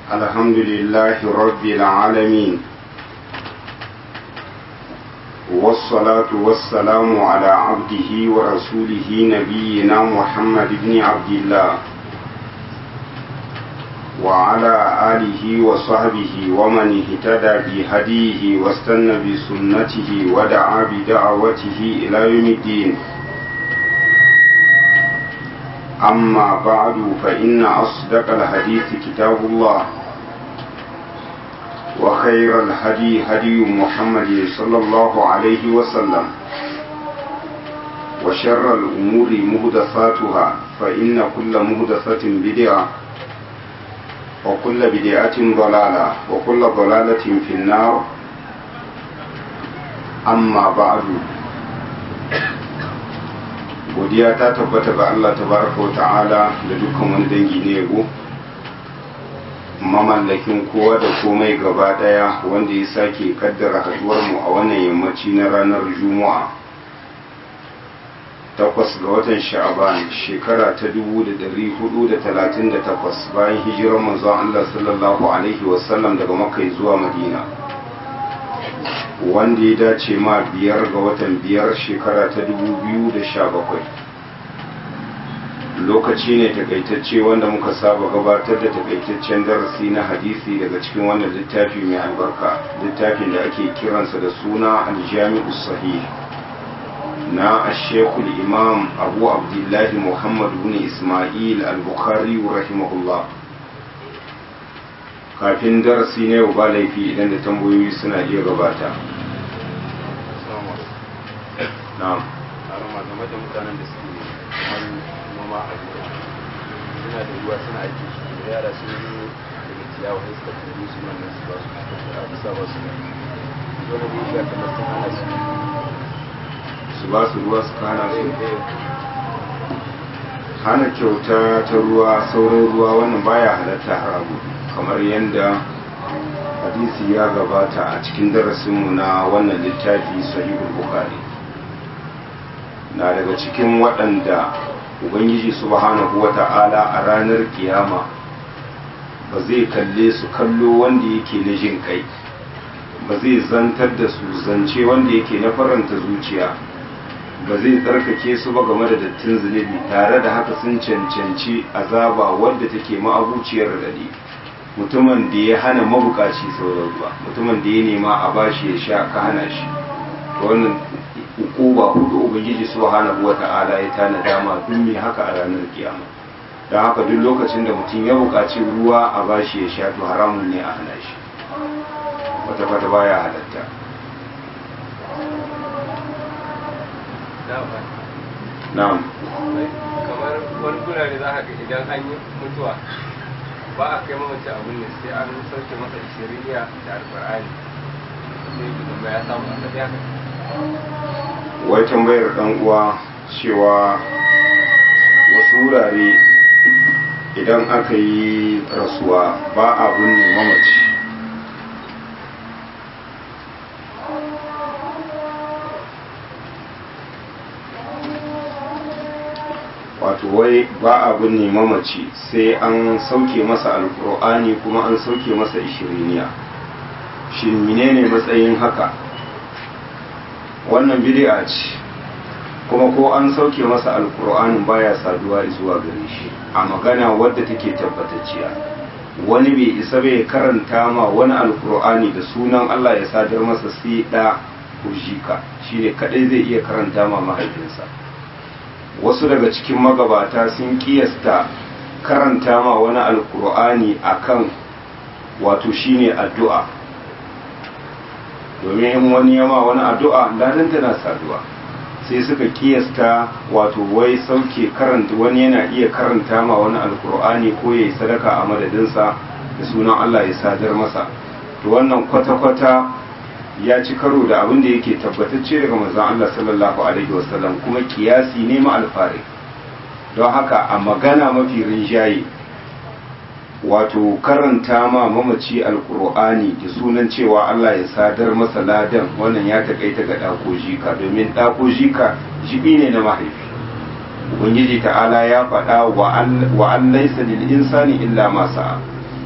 الحمد لله رب العالمين والصلاة والسلام على عبده ورسوله نبينا محمد بن عبد الله وعلى آله وصحبه ومن اهتدى بهديه واستنى بسنته ودعا بدعوته إلى يوم الدين أما بعد فإن أصدق الحديث كتاب الله وخير الهدي هدي محمد صلى الله عليه وسلم وشر الأمور مهدثاتها فإن كل مهدثة بدعة وكل بدعة ضلالة وكل ضلالة في النار أما بعد godiya ta tabbata ga Allah tabaraka wa ta'ala da dukkan wani dangi ne yabo mamallakin kowa da komai gaba daya wanda ya sake kaddara haduwar mu a wannan yammaci na ranar juma'a takwas ga watan sha'aban shekara ta 1438 bayan hijirar manzon Allah sallallahu alaihi wasallam daga makka zuwa madina wanda ya dace ma biyar ga watan biyar shekara ta 2017 lokaci ne takaitacce wanda muka saba gabatar da takaitaccen darasi na hadisi daga cikin wannan littafi mai albarka littafin da ake kiransa da suna aljami'u sahih na ashekul imam abu abdullahi muhammad bin ismail al-bukhari rahimahullah kafin darasi na yau ba laifi idan da tambayoyi suna iya gabata na'am harama game da mutanen da suke kamar noma a gona suna da ruwa suna aiki shi da yara sun yi daga ciyawa sai suka turu su nan su ba su a bisa ba su ne dole ne shi kamar sun hana su su ba su ruwa su kana su hana kyauta ta ruwa sauran ruwa wannan baya halatta haramu kamar yadda hadisi ya gabata a cikin darasinmu na wannan littafi sahihul bukhari na daga cikin waɗanda ubangiji subhanahu wata'ala a ranar kiyama ba zai kalle su kallo wanda yake na jin kai ba zai zantar da su zance wanda yake na faranta zuciya ba zai tsarkake su ba game da dattin zunubi tare da haka sun cancanci azaba wadda take ma'abuciyar radadi mutumin da ya hana mabukaci sauran ruwa mutumin da ya nema a bashi ya sha ka hana shi wannan ukuba hudu ubangiji subhanahu wata'ala ya tana dama duk mai haka a ranar kiyama don haka duk lokacin da mutum ya bukaci ruwa a bashi ya sha to haramun ne a hana shi wata kwata baya halatta na'am kamar wani gurare za ka ga idan an yi mutuwa ba a kai mamaci abin ne sai an sauke masa shiriya da alkur'ani sai ya ya samu asali haka wai tambayar dan uwa cewa wasu wurare idan aka yi rasuwa ba a binne mamaci wato wai ba a binne mamaci sai an sauke masa alkur'ani kuma an sauke masa ishiriniya shin menene matsayin haka wannan bid'a ce kuma ko an sauke masa alkur'anin baya saduwa zuwa gare shi a magana wadda take tabbatacciya wani bai isa bai karanta ma wani alkur'ani da sunan Allah ya sadar masa sai da kujika shine kadai zai iya karanta ma mahaifinsa wasu daga cikin magabata sun kiyasta karanta ma wani alkur'ani akan wato shine addu'a domin in wani yama wani addu'a ladan tana saduwa sai suka kiyasta wato wai sauke karanta wani yana iya karanta ma wani alkur'ani ko ya yi sadaka a madadinsa da sunan Allah ya sadar masa to wannan kwata-kwata ya ci karo da abin da yake tabbatacce daga manzon Allah sallallahu alaihi wasallam kuma kiyasi ne ma alfari don haka a magana mafi rinjaye wato karanta ma mamaci alkur'ani da sunan cewa Allah ya sadar masa ladan wannan ya takaita ga ɗako jika domin ɗako jika jibi ne na mahaifi ubangiji ta'ala ya faɗa wa an laisa lil insani illa ma sa'a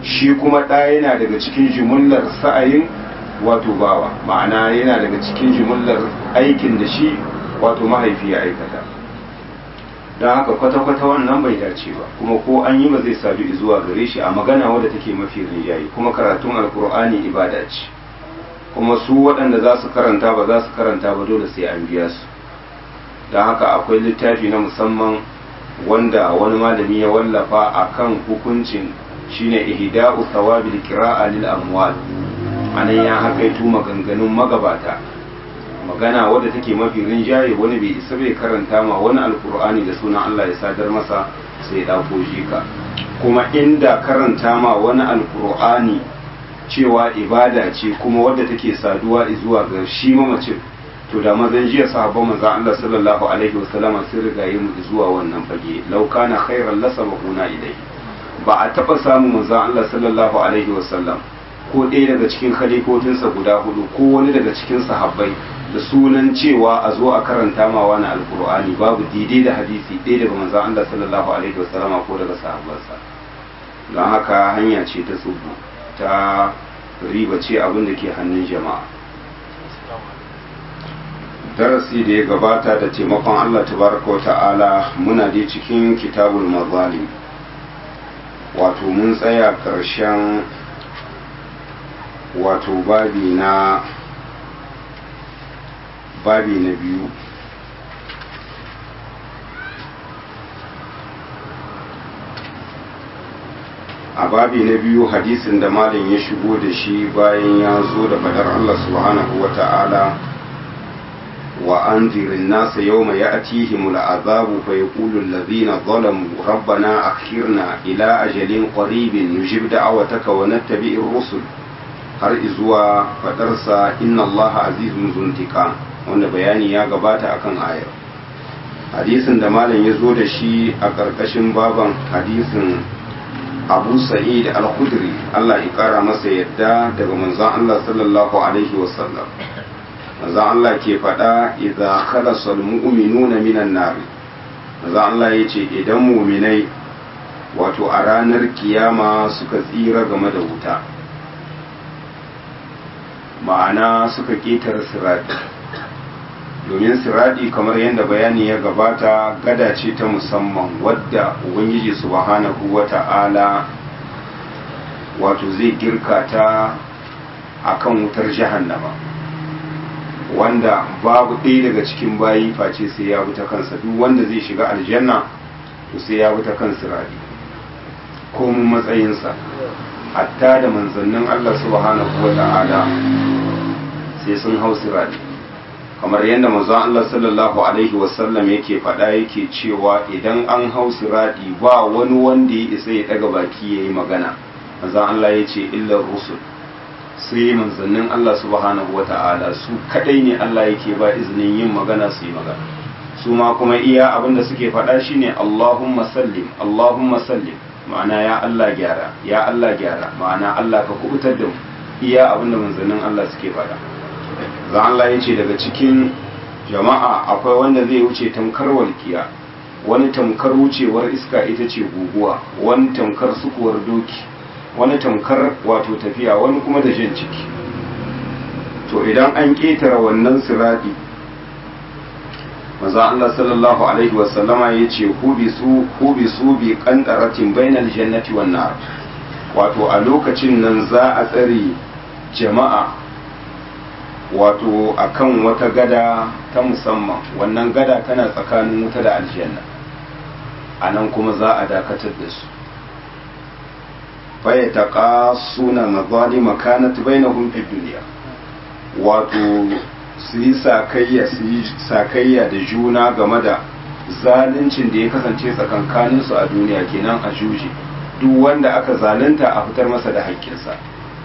shi kuma ɗa yana daga cikin jimillar sa'ayin wato bawa ma'ana yana daga cikin jimillar aikin da shi wato mahaifi ya aikata don haka kwata-kwata wannan bai dace ba kuma ko an yi ba zai sadu zuwa gare shi a magana wadda take mafi rinjaye kuma karatun alkur'ani ibada ce kuma su waɗanda za su karanta ba za su karanta ba dole sai an biya su don haka akwai littafi na musamman wanda wani malami ya wallafa akan hukuncin shine ihda'u thawabil qira'a lil amwal anan ya hakaitu maganganun magabata magana wadda take mafi rinjaye wani bai isa bai karanta ma wani alkur'ani da sunan Allah ya sadar masa sai ya dauko ka kuma inda karanta ma wani alkur'ani cewa ibada ce kuma wadda take saduwa zuwa ga shi mamacin to da mazan jiya sahabban manzon Allah sallallahu alaihi wasallama sun riga yi mu zuwa wannan fage law kana khairan lasabaquna ilayhi ba a taba samun manzon Allah sallallahu alaihi wasallam ko ɗaya daga cikin khalifofinsa guda hudu ko wani daga cikin sahabbai da sunan cewa a zo a karanta ma wani alkur'ani babu daidai da hadisi ɗaya daga manzon Allah sallallahu alaihi wasallama ko daga sahabbansa don haka hanya ce ta tsubu ta riba ce abin da ke hannun jama'a darasi da ya gabata da taimakon Allah tabaraka wa ta'ala muna dai cikin kitabul mazalim wato mun tsaya ƙarshen wato babi na babi na biyu a babi na biyu hadisin da malam ya shigo da shi bayan ya zo da fadar Allah subhanahu wa ta'ala wa an zirin nasa yau mai ya atihimul azabu fa ya ƙulu lazina zalamu rabbana akhirna ila ajalin qaribin nujib da'awataka wa nattabi'ir rusul har izuwa fadarsa inna allaha azizun zuntika wanda bayani ya gabata akan ayar hadisin da malam ya zo da shi a ƙarƙashin baban hadisin abu sa'id al-khudri Allah ya kara masa yadda daga manzon Allah sallallahu alaihi wasallam manzon Allah ke faɗa idza khalasa al-mu'minuna minan nar manzon Allah yace idan mu'minai wato a ranar kiyama suka tsira game da wuta ma'ana suka ƙetare sirati domin siradi kamar yadda bayani ya gabata gada ce ta musamman wadda ubangiji subhanahu wata'ala wato zai girka ta akan wutar jahannama wanda babu ɗaya daga cikin bayi face sai ya ta kansa duk wanda zai shiga aljanna to sai ya ta kan siradi komun matsayinsa hatta da manzannin Allah subhanahu wata'ala sai sun hau siradi kamar yadda manzon Allah sallallahu alaihi wasallam yake faɗa yake cewa idan an hau siradi ba wani wanda ya isa ya daga baki yayi magana manzon Allah ya ce illar rusul sai manzannin Allah subhanahu wata'ala su kadai ne Allah yake ba izinin yin magana su yi magana su ma kuma iya abinda suke faɗa shine Allahumma sallim Allahumma sallim ma'ana ya Allah gyara ya Allah gyara ma'ana Allah ka kubutar da mu iya abinda manzannin Allah suke faɗa za Allah ya ce daga cikin jama'a akwai wanda zai wuce tamkar walkiya wani tamkar wucewar iska ita ce guguwa wani tamkar sukuwar doki wani tamkar wato tafiya wani kuma da jan ciki to idan an ƙetare wannan siradi maza Allah sallallahu alaihi wasallama ya ce hubisu hubisu bi qantaratin bainal jannati wan nar wato a lokacin nan za a tsare jama'a wato akan wata gada ta musamman wannan gada tana tsakanin wuta da aljanna a nan kuma za a dakatar da su faya ta ƙasuna mazali makanat bainahum fi duniya wato su yi sakayya su yi sakayya da juna game da zaluncin da ya kasance tsakankaninsu a duniya kenan a juji duk wanda aka zalunta a fitar masa da haƙƙinsa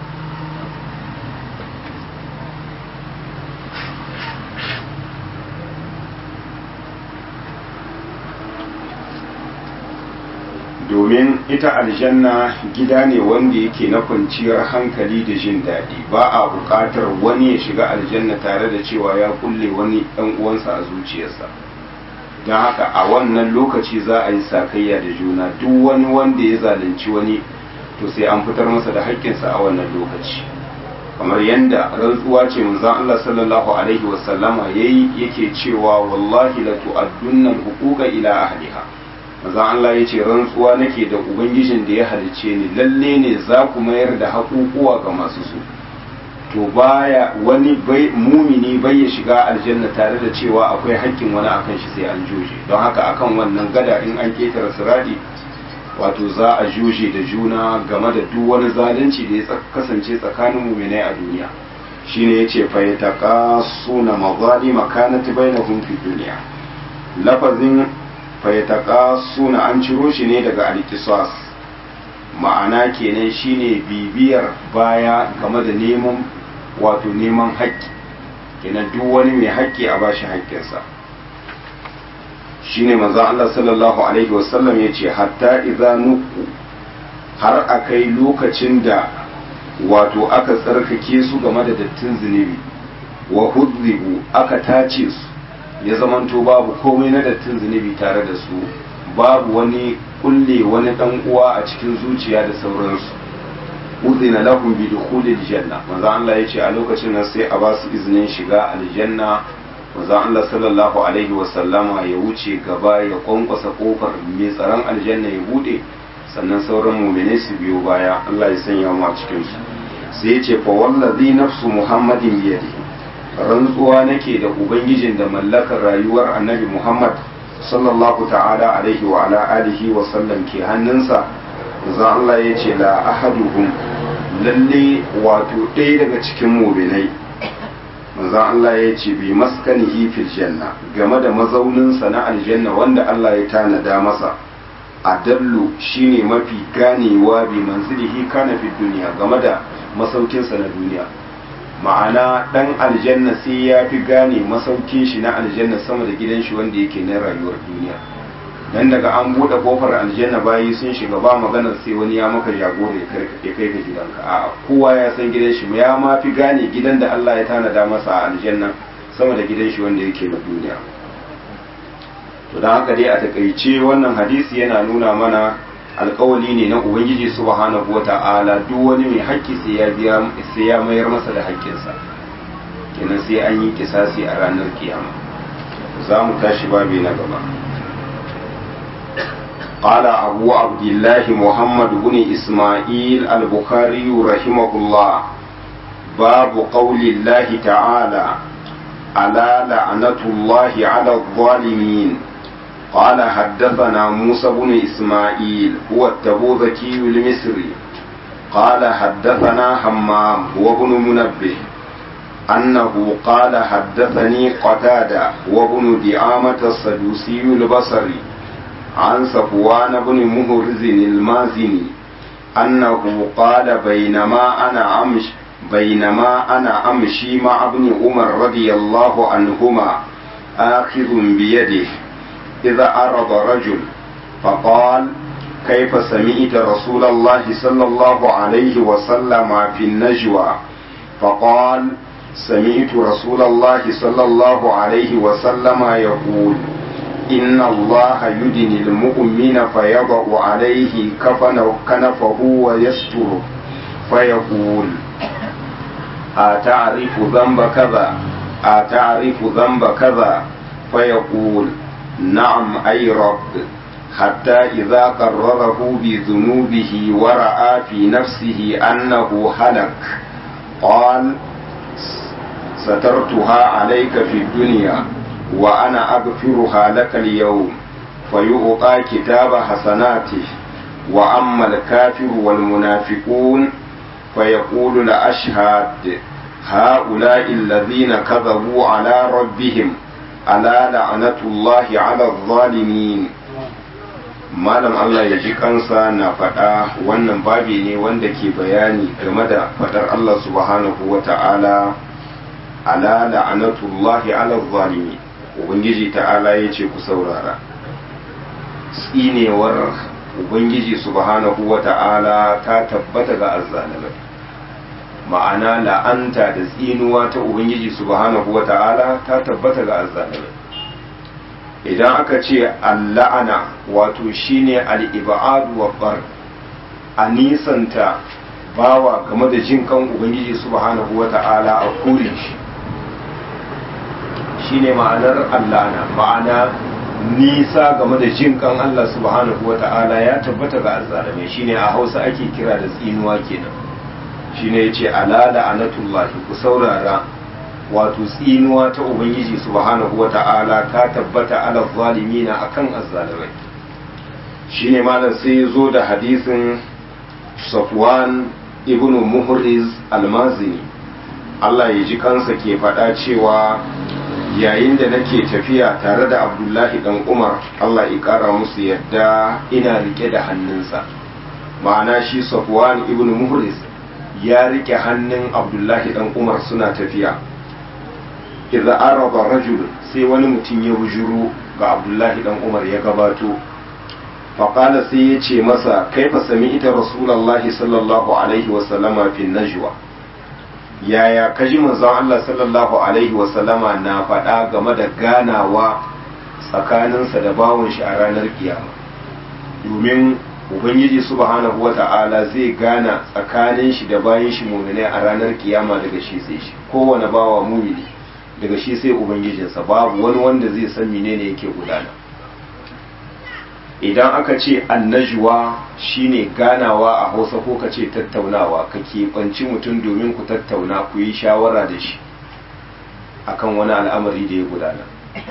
domin ita aljanna gida ne wanda yake na kwanciyar hankali da jin daɗi ba a buƙatar wani ya shiga aljanna tare da cewa ya kulle wani ɗan uwansa a zuciyarsa don haka a wannan lokaci za a yi sakayya da juna duk wani wanda ya zalunci wani to sai an fitar masa da haƙƙinsa a wannan lokaci kamar yadda rantsuwa ce manzon Allah sallallahu alaihi wasallama yayi yake cewa wallahi la tu'addunna al-huquqa ila ahliha manzon Allah yace rantsuwa nake da ubangijin da ya halice ni lalle ne za ku mayar da haƙuƙuwa ga masu su to baya wani bai mumini bai ya shiga aljanna tare da cewa akwai haƙƙin wani akan shi sai an joje don haka akan wannan gada in an ketare siradi wato za a juje da juna game da duk wani zalunci da ya kasance tsakanin muminai a duniya shine yace fa yataqasuna mazalima kanat bainahum fi dunya lafazin fa yataqasuna an ciro shi ne daga al-qisas ma'ana kenan shine bibiyar baya game da neman wato neman haƙƙi kenan duk wani mai haƙƙi a bashi haƙƙinsa shine manzon Allah sallallahu alaihi wasallam ya ce hatta idza nuku har akai lokacin da wato aka tsarkake su game da dattin zunubi wa hudribu aka tace su ya zamanto babu komai na dattin zunubi tare da su babu wani kulle wani dan uwa a cikin zuciya da sauransu uzina lahum bi dukhulil janna manzo Allah yace a lokacin nan sai a ba su izinin shiga aljanna manzo Allah sallallahu alaihi wa sallama ya wuce gaba ya kwankwasa kofar mai tsaron aljanna ya bude sannan sauran mu'mini su biyo baya Allah ya sanya mu a cikin su sai yace fa wallazi nafsu muhammadin biyadi rantsuwa nake da ubangijin da mallakar rayuwar annabi muhammad sallallahu ta'ala alaihi wa ala alihi wa sallam ke hannunsa manzo Allah ya ce la ahaduhum lalle wato ɗaya daga cikin mu'minai manzo Allah ya ce bi maskanihi fil janna game da mazauninsa na aljanna wanda Allah ya tanada masa adallu shine mafi ganewa bi manzilihi kana fi duniya game da masaukinsa na duniya ma'ana dan aljanna sai ya fi gane masaukin shi na aljanna sama da gidan shi wanda yake na rayuwar duniya dan daga an bude kofar aljanna bayi sun shiga ba maganar sai wani ya maka jagora ya kai ka gidanka a kowa ya san gidan shi ya ma fi gane gidan da Allah ya tanada masa a aljanna sama da gidan shi wanda yake na duniya to dan haka dai a takaice wannan hadisi yana nuna mana alkawali ne na ubangiji subhanahu wata'ala duk wani mai haƙƙi sai ya biya sai ya mayar masa da haƙƙinsa kenan sai an yi kisasi a ranar kiyama za mu tashi babi na gaba قال أبو عبد الله محمد بن إسماعيل البخاري رحمه الله باب قول الله تعالى ألا لعنة الله على الظالمين قال حدثنا موسى بن إسماعيل هو التبوذكي المصري قال حدثنا حمام هو بن منبه أنه قال حدثني قتادة وابن دعامة السدوسي البصري عن صفوان بن مهرز المازني أنه قال بينما أنا أمش بينما أنا أمشي مع ابن عمر رضي الله عنهما آخذ بيده إذا أرض رجل فقال كيف سمعت رسول الله صلى الله عليه وسلم في النجوى فقال سمعت رسول الله صلى الله عليه وسلم يقول إن الله يدني المؤمن فيضع عليه كفن كنفه ويستره فيقول أتعرف ذنب كذا أتعرف ذنب كذا فيقول نعم أي رب حتى إذا قرره بذنوبه ورأى في نفسه أنه هلك قال سترتها عليك في الدنيا وأنا أغفرها لك اليوم فيؤطى كتاب حسناته وأما الكافر والمنافقون فيقول لأشهد هؤلاء الذين كذبوا على ربهم ألا لعنة الله على الظالمين malam Allah ya ji kansa na faɗa wannan babi ne wanda ke bayani game da faɗar Allah subhanahu wa ta'ala ala la'anatullahi ala zalimi ubangiji ta'ala ya ce ku saurara tsinewar ubangiji subhanahu wa ta'ala ta tabbata ga azzalimai ma'ana la'anta da tsinuwa ta ubangiji subhanahu wa ta'ala ta tabbata ga azzalimai idan aka ce alla'ana wato shine al'ibadu wa bar a nisanta bawa game da jin kan ubangiji subhanahu wata'ala a kore shi shine ma'anar allana ma'ana nisa game da jin kan Allah subhanahu wata'ala ya tabbata ga azzalimai shine a Hausa ake kira da tsinuwa kenan shine yace ala la'anatullahi ku saurara wato tsinuwa ta ubangiji subhanahu wata'ala ta tabbata ala zalimina akan azzalimai shine malam sai ya zo da hadisin Safwan ibn Muhriz al-Mazini Allah ya ji kansa ke faɗa cewa yayin da nake tafiya tare da Abdullahi dan Umar Allah ya ƙara musu yadda ina rike da hannunsa ma'ana shi Safwan ibn Muhriz ya rike hannun Abdullahi dan Umar suna tafiya idza araba rajul sai wani mutum ya bujuro ga Abdullahi dan Umar ya gabato faƙala sai ya ce masa kaifa sami ita rasulallahi sallallahu alaihi wasallama fi najwa yaya kaji manzon Allah sallallahu alaihi wasallama na faɗa game da ganawa tsakaninsa da bawon shi a ranar kiyama domin ubangiji subhanahu wata'ala zai gana tsakanin shi da bayan shi muminai a ranar kiyama daga shi sai shi kowane bawa mumini daga shi sai ubangijinsa babu wani wanda zai san menene yake gudana idan aka ce annajuwa shine ganawa a hausa ko ka ce tattaunawa ka keɓanci mutum domin ku tattauna ku yi shawara da shi akan wani al'amari da ya gudana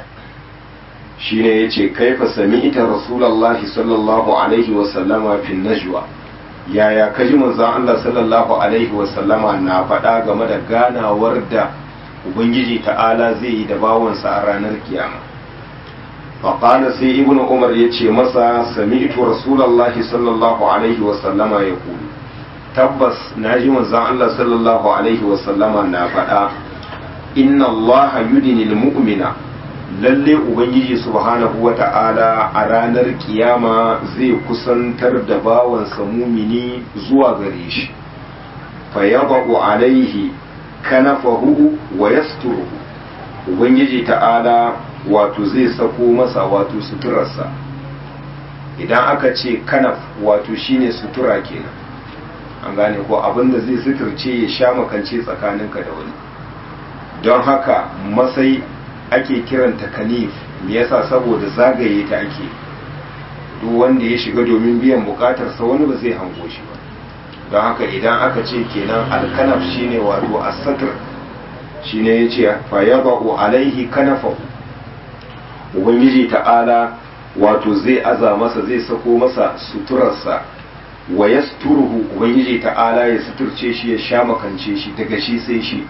shine ya ce kaifa sami ita rasulallah sallallahu alaihi wasallama fi najwa yaya kaji manzon Allah sallallahu alaihi wasallama na faɗa game da ganawar da ubangiji ta'ala zai yi da bawansa a ranar kiyama فقال سي ابن عمر يتي مسا سمعت رسول الله صلى الله عليه وسلم يقول تبس ناجي منزان الله صلى الله عليه وسلم نا فدا إن الله يدني المؤمن lalle ubangiji subhanahu wa ta'ala a ranar kiyama zai kusantar da bawansa mumini zuwa gare shi fa yadau alaihi kanafahu wa yasturuhu ubangiji ta'ala wato zai sako masa wato suturarsa idan aka ce kanaf wato shine sutura kenan an gane ko abinda zai suturce ya sha makance tsakaninka da wani don haka masai ake kiranta kanif me yasa saboda zagaye ta ake duk wanda ya shiga domin biyan bukatarsa wani ba zai hango shi ba don haka idan aka ce kenan alkanaf shine wato asatir shine ya ce fa yaba'u alaihi kanafahu ubangiji ta'ala wato zai aza masa zai sako masa suturarsa wa yasturuhu ubangiji ta'ala ya suturce shi ya sha makance shi daga shi sai shi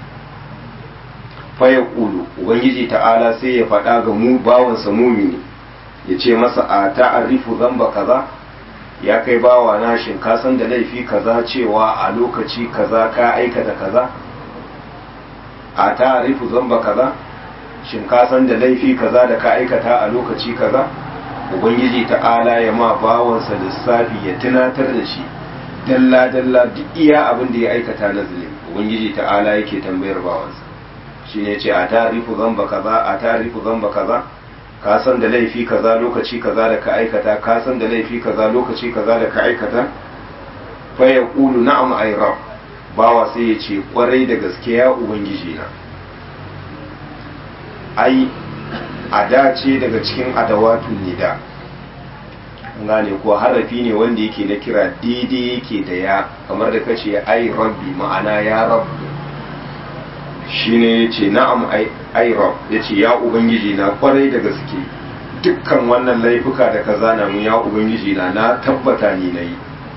fa ya kulu ubangiji ta'ala sai ya faɗa ga mu bawansa mumini ya ce masa a ta'arifu zamba kaza ya kai bawa na shin ka san da laifi kaza cewa a lokaci kaza ka aikata kaza a ta'arifu zamba kaza shin ka san da laifi kaza da ka aikata a lokaci kaza ubangiji ta'ala ya ma bawansa lissafi ya tunatar da shi dalla dalla duk iya abin da ya aikata na zulmi ubangiji ta'ala yake tambayar bawansa shine ce a tarifu zamba kaza a tarifu zamba kaza ka san da laifi kaza lokaci kaza da ka aikata ka san da laifi kaza lokaci kaza da ka aikata fa yaqulu na'am ay rab bawa sai ya ce kwarai da gaske ya ubangiji na ai a dace daga cikin adawatun nida gane ko harafi ne wanda yake na kira daidai yake da ya kamar da kace ai rabbi ma'ana ya rabbi shine yace na'am ai ai rabb yace ya ubangiji na kwarai da gaske dukkan wannan laifuka da ka zana mu ya ubangiji na na tabbata ni nayi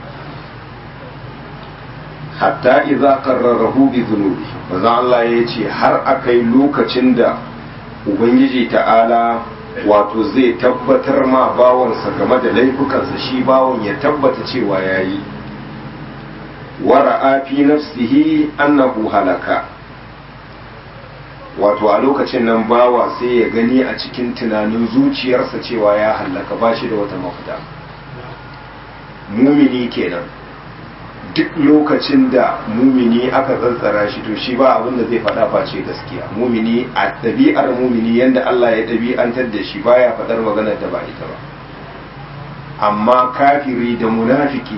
hatta idza qarrarahu bi dhunubi manzo Allah yace har akai lokacin da ubangiji ta'ala wato zai tabbatar ma bawansa game da laifukansa shi bawon ya tabbata cewa ya yi wara'a fi nafsihi annahu halaka wato a lokacin nan bawa sai ya gani a cikin tunanin zuciyarsa cewa ya hallaka ba shi da wata mafita mumini kenan duk lokacin da mumini aka tsantsara shi to shi ba abin da zai faɗa face gaskiya mumini a ɗabi'ar mumini yadda Allah ya ɗabi'antar da shi baya faɗar maganar da ba ita ba amma kafiri da munafiki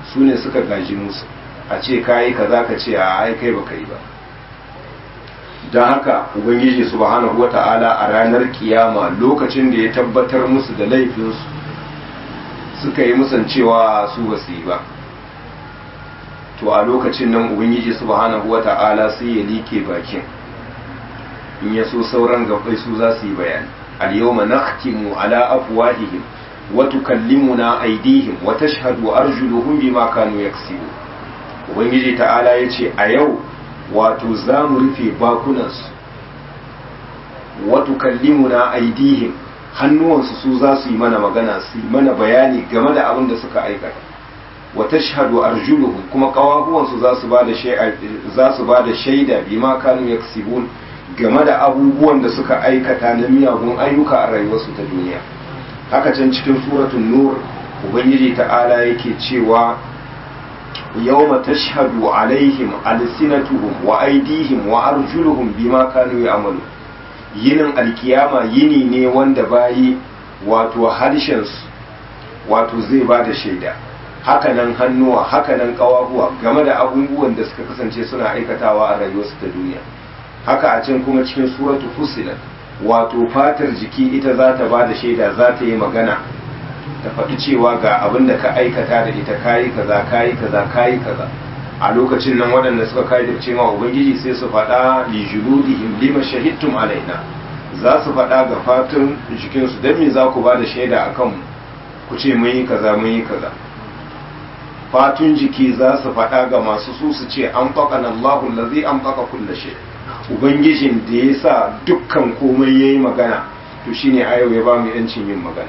su ne suka gaji musu a ce kayi kaza ka ce a ai kai baka yi ba don haka ubangiji subhanahu wata'ala a ranar kiyama lokacin da ya tabbatar musu da laifinsu suka yi musan cewa su ba su yi ba to a lokacin nan ubangiji subhanahu wata'ala sai ya like bakin in ya so sauran gabbai su za su yi bayani al-yawma nakhtimu ala afwahihim wa tukallimuna aydihim wa tashhadu arjuluhum bima kanu yaksibun ubangiji ta'ala yace a yau wato za mu rufe bakunansu wa tukallimuna aydihim hannuwansu su za su yi mana magana su yi mana bayani game da abin da suka aikata wa tashhadu arjuluhum kuma kawahuwansu za su bada shaida za su bada shaida bima kanu yaksibun game da abubuwan da suka aikata na miyagun ayyuka a rayuwarsu ta duniya haka can cikin suratul nur ubangiji ta'ala yake cewa yawma tashhadu alaihim alsinatuhum wa aydihim wa arjuluhum bima kanu ya'malu yinin alkiyama yini ne wanda bayi wato harshensu wato zai ba da shaida hakanan hannuwa hakanan kawahuwa game da abubuwan da suka kasance suna aikatawa a rayuwarsu ta duniya haka a can kuma cikin suratu fusilat wato fatar jiki ita za ta ba da shaida za ta yi magana ta faɗi cewa ga abin da ka aikata da ita kayi kaza kayi kaza kayi kaza a lokacin nan waɗanda suka kai da cewa ubangiji sai su faɗa li juludihim lima shahidtum alaina za su faɗa ga fatun jikinsu don me za ku ba da shaida akan ku ce mun yi kaza mun yi kaza fatun jiki za su faɗa ga masu su su ce an faƙa na Allahu lazi an faƙa kulla shi ubangijin da ya sa dukkan komai ya yi magana to shine a yau ya ba mu yancin yin magana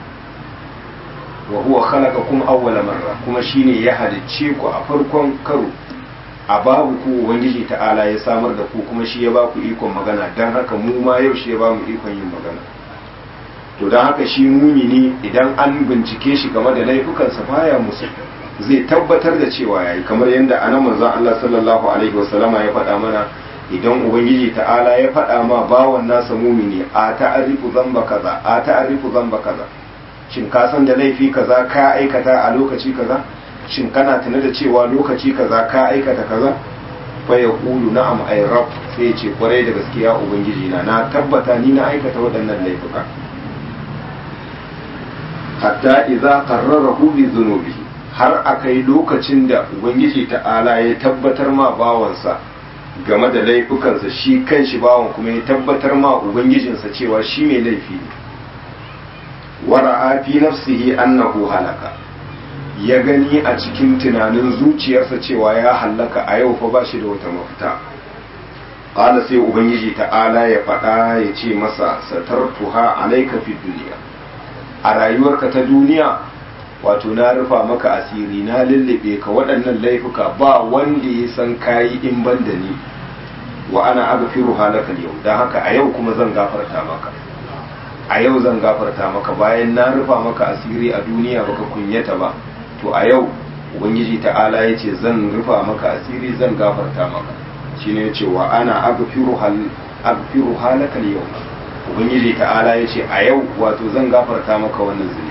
wa huwa khalaqakum awwala marra kuma shine ya halicce ku a farkon karo a babu ku ubangiji ta'ala ya samar da ku kuma shi ya ba ku ikon magana dan haka mu ma yau shi ya ba mu ikon yin magana to dan haka shi mumini idan an bincike shi game da laifukansa baya musu zai tabbatar da cewa yayi kamar yadda anan manzon Allah sallallahu alaihi wasallama ya faɗa mana idan ubangiji ta'ala ya faɗa ma bawan nasa mumini a ta'arifu zamba kaza a ta'arifu zamba kaza shin ka san da laifi kaza ka aikata a lokaci kaza shin kana tuna da cewa lokaci kaza ka aikata kaza fa ya kulu na'am ay rabb sai ce kwarai da gaskiya ubangiji na na tabbata ni na aikata waɗannan laifuka hatta idza qarrarahu bi dhunubihi har akai lokacin da ubangiji ta'ala ya tabbatar ma bawansa game da laifukansa shi kanshi bawan kuma ya tabbatar ma ubangijinsa cewa shi mai laifi ne wara'a fi nafsihi annahu halaka ya gani a cikin tunanin zuciyarsa cewa ya hallaka a yau fa ba shi da wata mafita qala sai ubangiji ta'ala ya faɗa ya ce masa satartuha alayka fi duniya a rayuwarka ta duniya wato na rufa maka asiri na lullube ka waɗannan laifuka ba wanda ya san kayi in ban da ni wa ana aghfiru halaka yau dan haka a yau kuma zan gafarta maka a yau zan gafarta maka bayan na rufa maka asiri a duniya baka kunyata ba to a yau ubangiji ta'ala ya ce zan rufa maka asiri zan gafarta maka shine ya ce wa ana aghfiru hal aghfiru halaka yau ubangiji ta'ala ya ce a yau wato zan gafarta maka wannan zunubi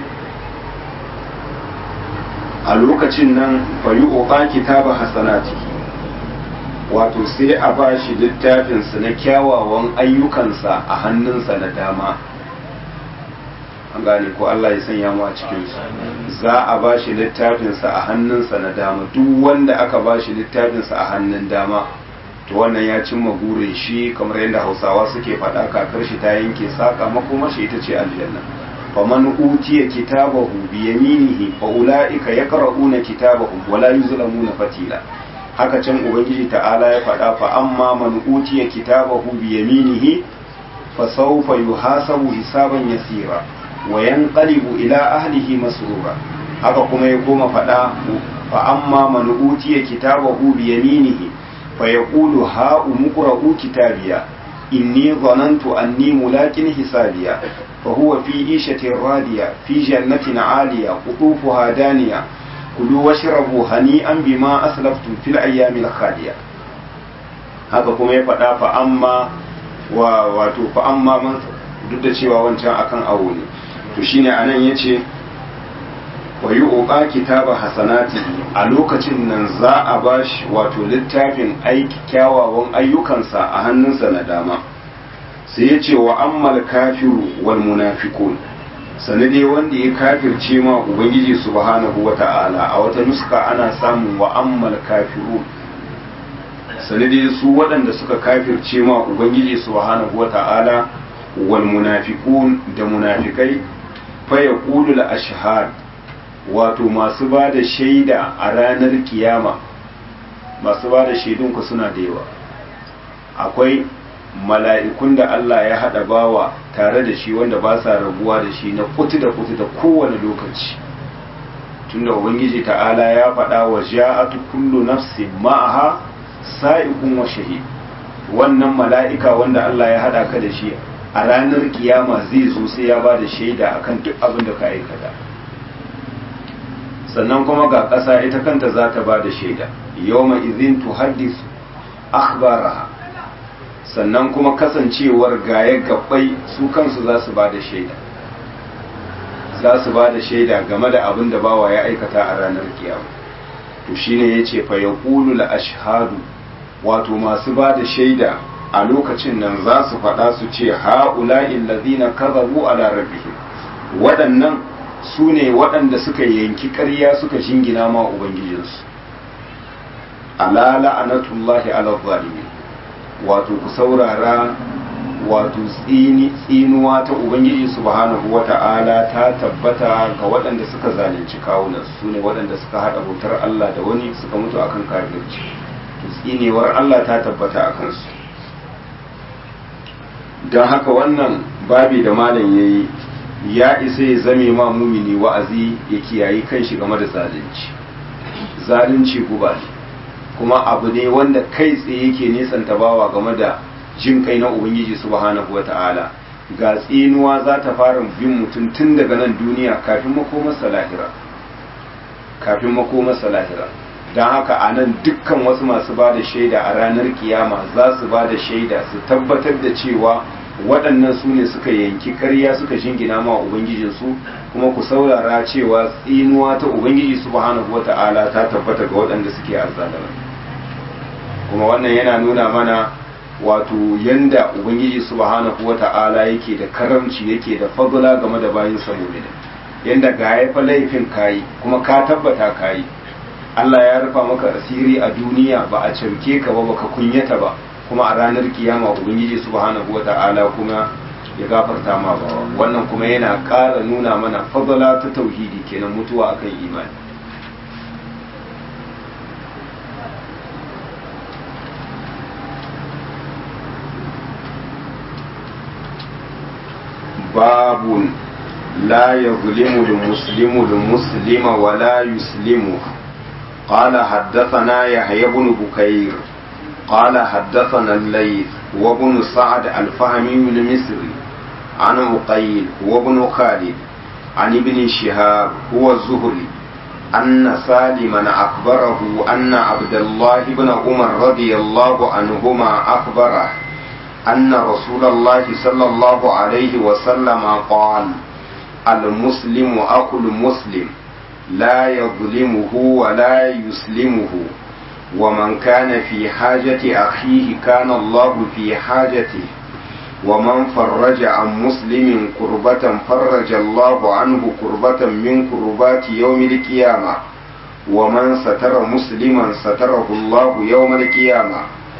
a lokacin nan fayi oka kitaba hasanatihi wato sai a ba shi littafinsa na kyawawan ayyukansa a hannunsa na dama an gane ko Allah ya sanya mu a cikinsu za a ba shi littafinsa a hannunsa na dama duk wanda aka ba shi littafinsa a hannun dama to wannan ya cimma burin shi kamar yadda hausawa suke faɗa kakar shi ta yanke saka makoma shi ita ce aljanna faman utiya kitabahu bi yaminihi fa ulaika yaqra'una kitabahum wa la yuzlamuna fatila haka can ubangiji ta'ala ya faɗa fa amma man utiya kitabahu bi yaminihi fa sawfa yuhasabu hisaban yasira wa yanqalibu ila ahlihi masrura haka kuma ya koma faɗa fa amma man utiya kitabahu bi yaminihi fa yaqulu ha umqra'u kitabiya inni dhanantu anni mulakin hisabiya فهو في عيشة راضية في جنة عالية قطوفها دانية كلوا واشربوا هنيئا بما أسلفتم في الأيام الخالية haka kuma ya faɗa fa amma wa wato fa amma man duk da cewa wancan akan awo ne to shine anan yace wa yi oƙa kitaba hasanati a lokacin nan za a ba shi wato littafin aiki kyawawan ayyukansa a hannunsa na dama sai ya ce wa ammal kafiru wal munafiqun sanade wanda ya kafirce ma ubangiji subhanahu wata'ala a wata nuska ana samun wa ammal kafiru sanade su waɗanda suka kafirce ma ubangiji subhanahu wata'ala wal munafiqun da munafikai fa yaqulu al ashhad wato masu ba da shaida a ranar kiyama masu ba da shaidunku suna da yawa akwai mala'ikun da Allah ya haɗa bawa tare da shi wanda ba sa rabuwa da shi na kutu da kutu da kowane lokaci tunda ubangiji ta'ala ya faɗa wa ja'atu kullu nafsin ma'aha sa'iqun wa shahid wannan mala'ika wanda Allah ya haɗa ka da shi a ranar kiyama zai zo sai ya ba da shaida akan duk abin da ka aikata sannan kuma ga ƙasa ita kanta za ta ba da shaida yawma izin tuhaddis akhbaraha sannan kuma kasancewar gaye gabbai su kansu za su ba da shaida za su ba da shaida game da abin da bawa ya aikata a ranar kiyama to shine yace fa yaqulu la ashhadu wato masu ba da shaida a lokacin nan za su faɗa su ce ha'ula'i allazina kadhabu ala rabbihim waɗannan su ne waɗanda suka yanki ƙarya suka jingina ma ubangijinsu ala la'anatullahi ala zalimi wato ku saurara wato tsini tsinuwa ta ubangiji subhanahu wata'ala ta tabbata ga waɗanda suka zalunci kawunan su ne waɗanda suka haɗa bautar Allah da wani suka mutu akan kafirci to tsinewar Allah ta tabbata a kansu don haka wannan babi da malam yayi ya isa ya zame ma mumini wa'azi ya kiyayi kanshi game da zalunci zalunci guba ne kuma abu ne wanda kai tsaye yake nisanta bawa game da jin kai na ubangiji subhanahu wata'ala ga tsinuwa za ta fara bin mutum tun daga nan duniya kafin makomarsa lahira kafin makomarsa lahira don haka a nan dukkan wasu masu ba da shaida a ranar kiyama za su ba da shaida su tabbatar da cewa waɗannan su ne suka yanki ƙarya suka shingina ma ubangijinsu kuma ku saurara cewa tsinuwa ta ubangiji subhanahu wata'ala ta tabbata ga waɗanda suke azzalama kuma wannan yana nuna mana wato yanda ubangiji subhanahu wata'ala yake da karamci yake da fadula game da bayin sa mu'mini yanda ga ya fa laifin kayi kuma ka tabbata kayi Allah ya rufa maka asiri a duniya ba a camke ka ba baka kunyata ba kuma a ranar kiyama ubangiji subhanahu wata'ala kuma ya gafarta ma ba wannan kuma yana ƙara nuna mana fadala ta tauhidi kenan mutuwa akan imani باب لا يظلم المسلم المسلم ولا يسلمه قال حدثنا يحيى بن بكير قال حدثنا الليث وابن سعد الفهمي المصري عن عقيل وابن خالد عن ابن شهاب هو الزهري أن سالما أخبره أن عبد الله بن عمر رضي الله عنهما أخبره أن رسول الله صلى الله عليه وسلم قال المسلم أخو المسلم لا يظلمه ولا يسلمه ومن كان في حاجة أخيه كان الله في حاجته ومن فرج عن مسلم كربة فرج الله عنه كربة من كربات يوم القيامة ومن ستر مسلما ستره الله يوم القيامة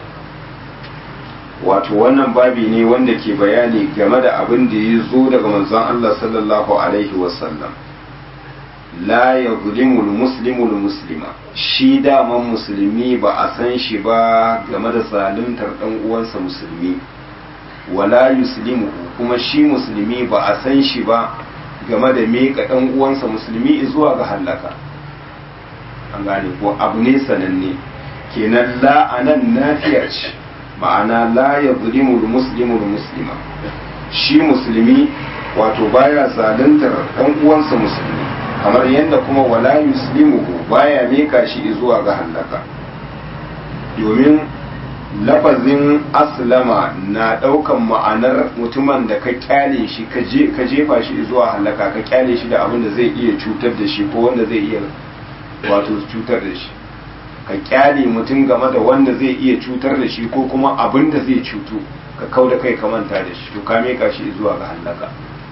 wato wannan babi ne wanda ke bayani game da abin da ya zo daga manzon Allah sallallahu alaihi wasallam la ya zulimul muslimul muslima shi daman musulmi ba a san shi ba game da zaluntar dan uwansa musulmi wala yuslimu kuma shi musulmi ba a san shi ba game da meka dan uwansa musulmi zuwa ga halaka an gane ko abu ne sananne kenan la anan nafiya ce ma'ana la ya zulimul muslimul muslima shi musulmi wato baya zaluntar dan uwansa musulmi kamar yadda kuma wala yuslimuhu baya mika shi zuwa ga halaka domin lafazin aslama na ɗaukan ma'anar mutumin da ka kyale shi ka jefa shi zuwa halaka ka kyale shi da abin da zai iya cutar da shi ko wanda zai iya wato cutar da shi ka kyale mutum game da wanda zai iya cutar da shi ko kuma abin da zai cutu ka kau da kai ka manta da shi to ka meka shi zuwa ga halaka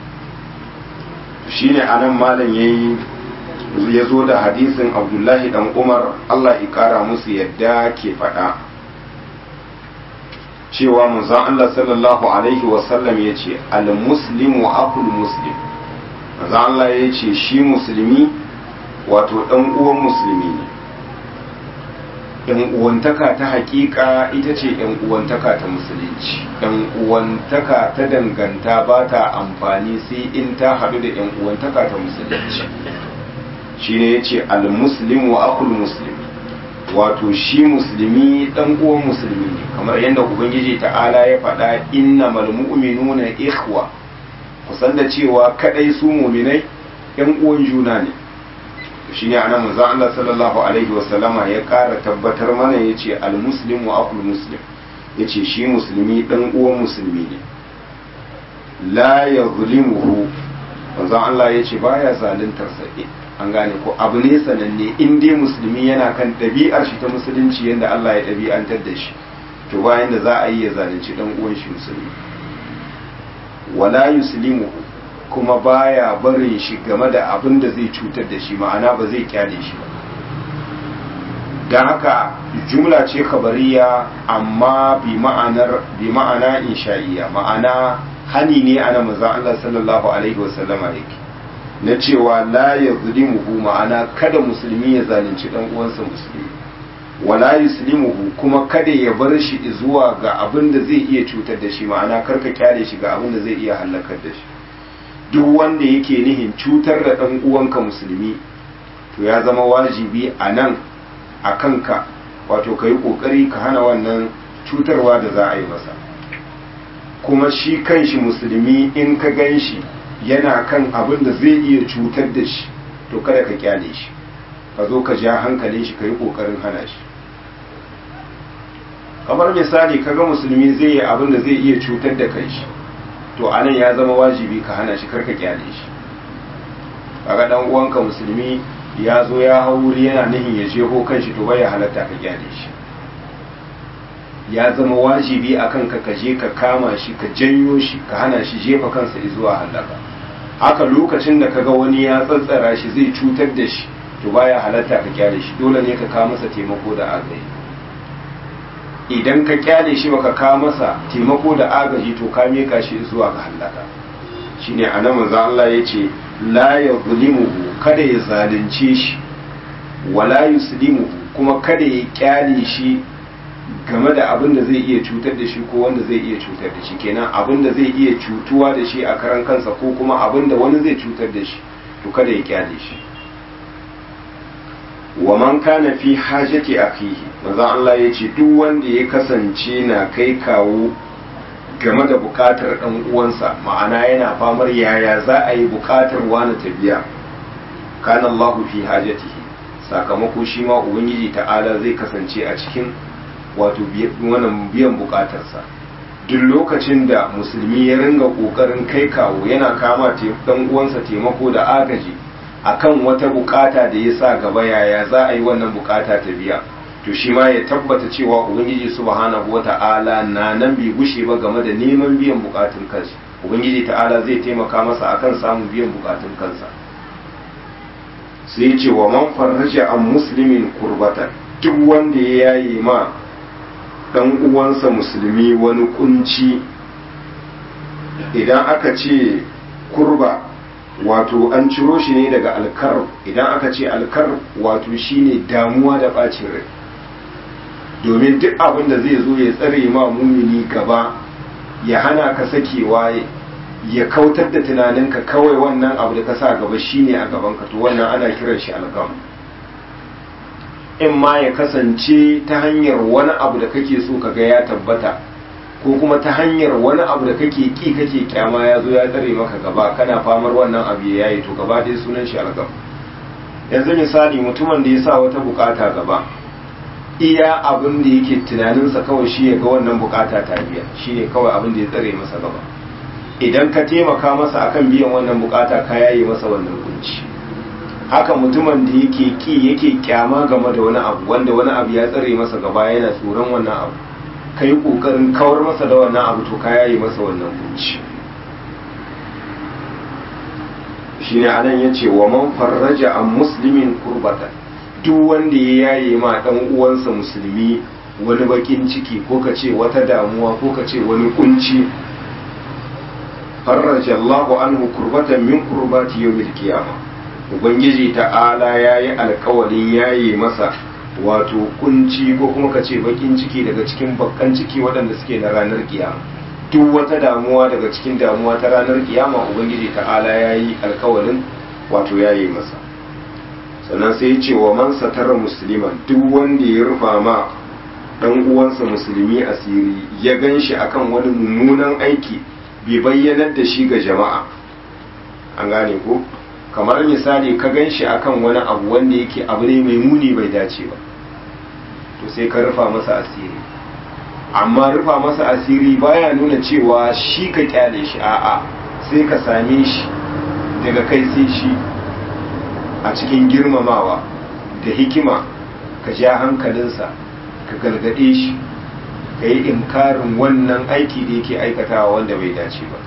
shine anan malam yayi ya zo da hadisin abdullahi dan umar allah ya kara musu yadda ke faɗa cewa manzon Allah sallallahu alaihi wasallam ya ce al-muslimu akul muslim manzon Allah ya ce shi musulmi wato ɗan uwan musulmi ne ‘yan uwantaka ta hakika ita ce ‘yan uwantaka ta musulunci ‘yan uwantaka ta danganta ba ta amfani sai in ta haɗu da ‘yan uwantaka ta musulunci shi ne ya ce al-muslimu akul muslim wato shi musulmi dan uwan musulmi ne kamar yadda ubangiji ta'ala ya faɗa innamal mu'minuna ikhwa kusan da cewa kadai su mu'minai yan uwan juna ne shine anan manzon Allah sallallahu alaihi wasallama ya ƙara tabbatar mana yace al muslimu aqul muslim yace shi musulmi dan uwan musulmi ne la yuzlimuhu manzon Allah yace baya zaluntar sa an gane ko abu ne sananne in dai musulmi yana kan ɗabi'ar shi ta musulunci yadda Allah ya ɗabi'antar da shi to bayan da za a yi ya zalunci dan uwan shi musulmi wala yuslimu kuma baya barin shi game da abin da zai cutar da shi ma'ana ba zai kyale shi ba don haka jumla ce kabariya amma bi ma'anar bi ma'ana insha'iya ma'ana hani ne ana maza Allah sallallahu alaihi wasallama yake na cewa la ya zulimuhu ma'ana kada musulmi ya zalunci dan uwansa musulmi wala yuslimuhu kuma kada ya bar shi zuwa ga abin da zai iya cutar da shi ma'ana karka kyale shi ga abin da zai iya halakar da shi duk wanda yake nihin cutar da dan uwanka musulmi to ya zama wajibi a nan a kanka wato ka yi kokari ka hana wannan cutarwa da za a yi masa kuma shi kanshi musulmi in ka gan shi yana kan abin da zai iya cutar da shi to kada ka kyale shi ka zo ka ja hankalin shi ka yi kokarin hana shi kamar misali kaga musulmi zai yi abin da zai iya cutar da kai shi to anan ya zama wajibi ka hana shi karka kyale shi kaga dan uwanka musulmi ya zo ya hauri yana nihin ya jeho kan shi to bai halatta ka kyale shi ya zama wajibi akan ka kaje ka kama shi ka janyo shi ka hana shi jefa kansa zuwa halaka haka lokacin da kaga wani ya tsantsara shi zai cutar da shi to baya halatta ka kyale shi dole ne ka kawo masa taimako da agaji idan ka kyale shi baka kawo masa taimako da agaji to ka meka shi zuwa ga halaka shine anan manzo Allah yace la yuzlimuhu kada ya zalunce shi wala yuslimuhu kuma kada ya kyale shi game da abin da zai iya cutar da shi ko wanda zai iya cutar da shi kenan abin da zai iya cutuwa da shi a karan kansa ko kuma abin da wani zai cutar da shi to kada ya kyale shi wa man kana fi hajati akhihi manzo Allah ya ce duk wanda ya kasance na kai kawo game da bukatar dan uwansa ma'ana yana famar yaya za a yi bukatar wani ta biya kana Allah fi hajatihi sakamako shi ma ubangiji ta'ala zai kasance a cikin wato wannan biyan bukatarsa duk lokacin da musulmi ya ringa kokarin kai kawo yana kama dan uwansa taimako da agaji akan wata bukata da ya sa gaba yaya za a yi wannan bukata ta biya to shi ma ya tabbata cewa ubangiji subhanahu wata'ala na nan bai gushe ba game da neman biyan bukatun kansa ubangiji ta'ala zai taimaka masa akan samun biyan bukatun kansa sai ce wa man farraja an muslimin kurbatan duk wanda ya yayi ma dan uwansa musulmi wani kunci idan aka ce kurba wato an ciro shi ne daga alkar idan aka ce alkar wato shine damuwa da bacin rai domin duk abin da zai zo ya tsare ma mumini gaba ya hana ka sakewa ya kautar da tunaninka kawai wannan abu da ka sa gaba shine a gaban ka to wannan ana kiran shi algam in ma ya kasance ta hanyar wani abu da kake so ka ga ya tabbata ko kuma ta hanyar wani abu da kake ki kake kyama ya zo ya tsare maka gaba kana famar wannan abu ya yi to gaba dai sunan shi algam yanzu misali mutumin da ya sa wata bukata gaba iya abin da yake tunaninsa kawai shi ya ga wannan bukata ta biya shi ne kawai abin da ya tsare masa gaba idan ka taimaka masa akan biyan wannan bukata ka yaye masa wannan kunci haka mutumin da yake ki yake kyama game da wani abu wanda wani abu ya tsare masa gaba yana tsoron wannan abu ka yi kokarin kawar masa da wannan abu to ka yaye masa wannan kunci shine anan yace wa man farraja an muslimin kurbatan duk wanda ya yaye ma dan uwansa musulmi wani bakin ciki ko ka ce wata damuwa ko ka ce wani kunci farraja Allahu anhu kurbatan min kurbati yawmil qiyamah ubangiji ta'ala yayi alƙawarin yaye masa wato kunci ko kuma ka ce bakin ciki daga cikin bakkan ciki waɗanda suke na ranar kiyama duk wata damuwa daga cikin damuwa ta ranar kiyama ubangiji ta'ala yayi alƙawarin wato yaye masa sannan sai ya ce wa man satara musliman duk wanda ya rufa ma dan uwansa musulmi asiri ya gan shi akan wani mummunan aiki bai bayyanar da shi ga jama'a an gane ko kamar misali ka gan shi akan wani abu wanda yake abu ne mai muni bai dace ba to sai ka rufa masa asiri amma rufa masa asiri baya nuna cewa shi ka kyale shi a'a sai ka same shi daga kai sai shi a cikin girmamawa da hikima ka ja hankalinsa ka gargaɗe shi ka yi inkarin wannan aiki da yake aikatawa wanda bai dace ba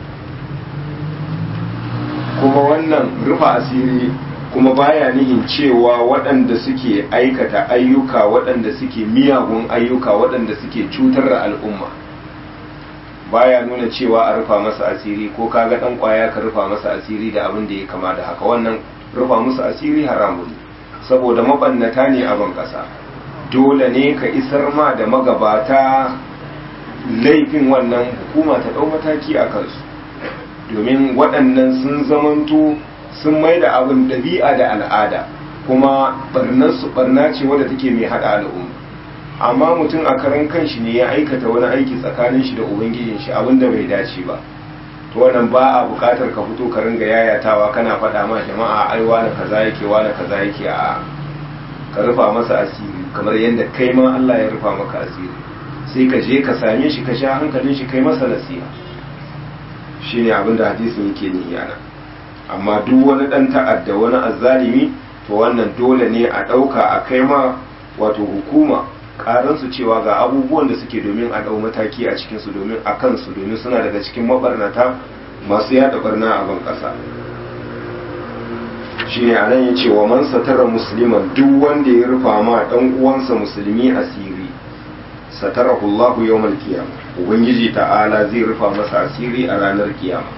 kuma wannan rufa asiri kuma baya nihin cewa waɗanda suke aikata ayyuka waɗanda suke miyagun ayyuka waɗanda suke cutar da al'umma baya nuna cewa a rufa masa asiri ko kaga ɗan ƙwaya ka rufa masa asiri da abin da ya kama da haka wannan rufa musu asiri haramun saboda mabannata ne a ban ƙasa dole ne ka isar ma da magabata laifin wannan hukuma ta ɗau mataki a kansu domin waɗannan sun zamanto sun mai da abin ɗabi'a da al'ada kuma barnarsu barna ce wadda take mai haɗa al'umma amma mutum a karan kanshi ne ya aikata wani aiki tsakanin shi da ubangijin shi abin da bai dace ba to wannan ba a buƙatar ka fito ka ringa yayatawa kana faɗa ma jama'a ai wani kaza yake wani kaza yake a ka rufa masa asiri kamar yadda kai ma Allah ya rufa maka asiri sai ka je ka same shi ka sha hankalin shi kai masa nasiha shine abin da hadisin yake ni yana amma duk wani dan ta'adda wani azzalimi to wannan dole ne a ɗauka a kai ma wato hukuma karansu cewa ga abubuwan da suke domin a ɗau mataki a cikinsu domin a kansu domin suna daga cikin mabarnata masu yada barna a ban ƙasa shi ne anan ya ce wa man satara musliman duk wanda ya rufa ma ɗan uwansa musulmi asiri satarahu Allahu yawmal qiyamah ubangiji ta'ala zai rufa masa asiri a ranar kiyama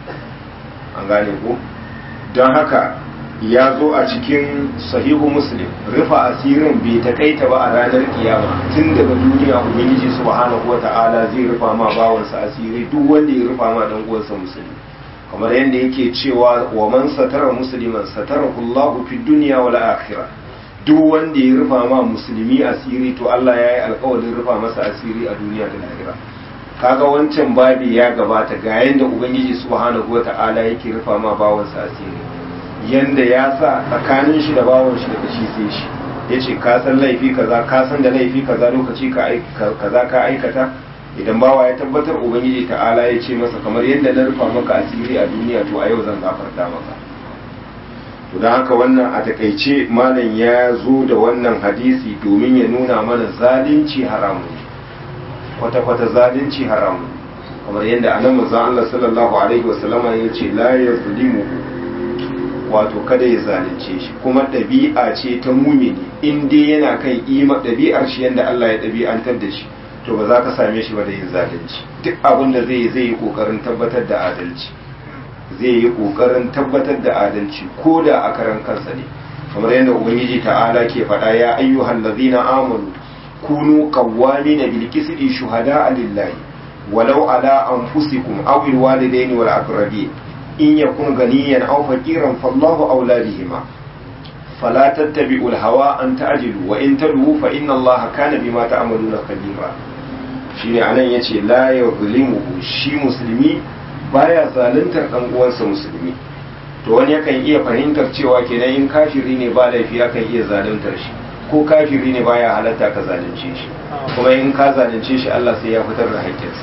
an gane ko don haka ya zo a cikin sahihu muslim rufa asirin bai takaita ba a ranar kiyama tun daga duniya ubangiji subhanahu ta'ala zai rufa ma bawansa asiri duk wanda ya rufa ma dan uwansa musulmi kamar yadda yake cewa wa man satara musliman satarahu Allah fi dunya wal akhirah duk wanda ya rufa ma musulmi asiri to Allah ya yi alkawarin rufa masa asiri a duniya da lahira kaga wancan babi ya gabata ga yadda ubangiji subhanahu ta'ala yake rufa ma bawansa asiri yanda ya sa tsakanin shi da bawon shi daga shi sai shi ya ce ka san laifi kaza ka san da laifi kaza lokaci kaza ka aikata idan bawa ya tabbatar ubangiji ta'ala ya ce masa kamar yadda na rufa maka asiri a duniya to a yau zan gafarta maka to don haka wannan a takaice malam ya zo da wannan hadisi domin ya nuna mana zalunci haramu kwata-kwata zalunci haramu kamar yadda anan manzon Allah sallallahu alaihi wasallama ya ce la yazlimu wato kada ya zalunce shi kuma ɗabi'a ce ta mumini in dai yana kan ima ɗabi'ar shi yadda Allah ya ɗabi'antar da shi to ba za ka same shi ba da yin zalunci duk abin da zai zai yi ƙoƙarin tabbatar da adalci zai yi ƙoƙarin tabbatar da adalci ko da a karan kansa ne kamar yadda ubangiji ta'ala ke faɗa ya ayyuhan ladzina amanu kunu qawwamina bil qisti shuhada'a lillahi walau ala anfusikum aw al walidaini wal aqrabin in yakun ganiyan aw faqiran fallahu awla bihima fala tattabi'u al-hawa an ta'jilu wa in tadwu fa inna allaha kana bima ta'maluna khabira shine anan yace la yuzlimuhu shi musulmi baya zaluntar dan uwansa musulmi to wani yakan iya fahimtar cewa kenan in kafiri ne ba laifi akan iya zaluntar shi ko kafiri ne baya halatta ka zalunce shi kuma in ka zalunce shi Allah sai ya fitar da haƙƙinsa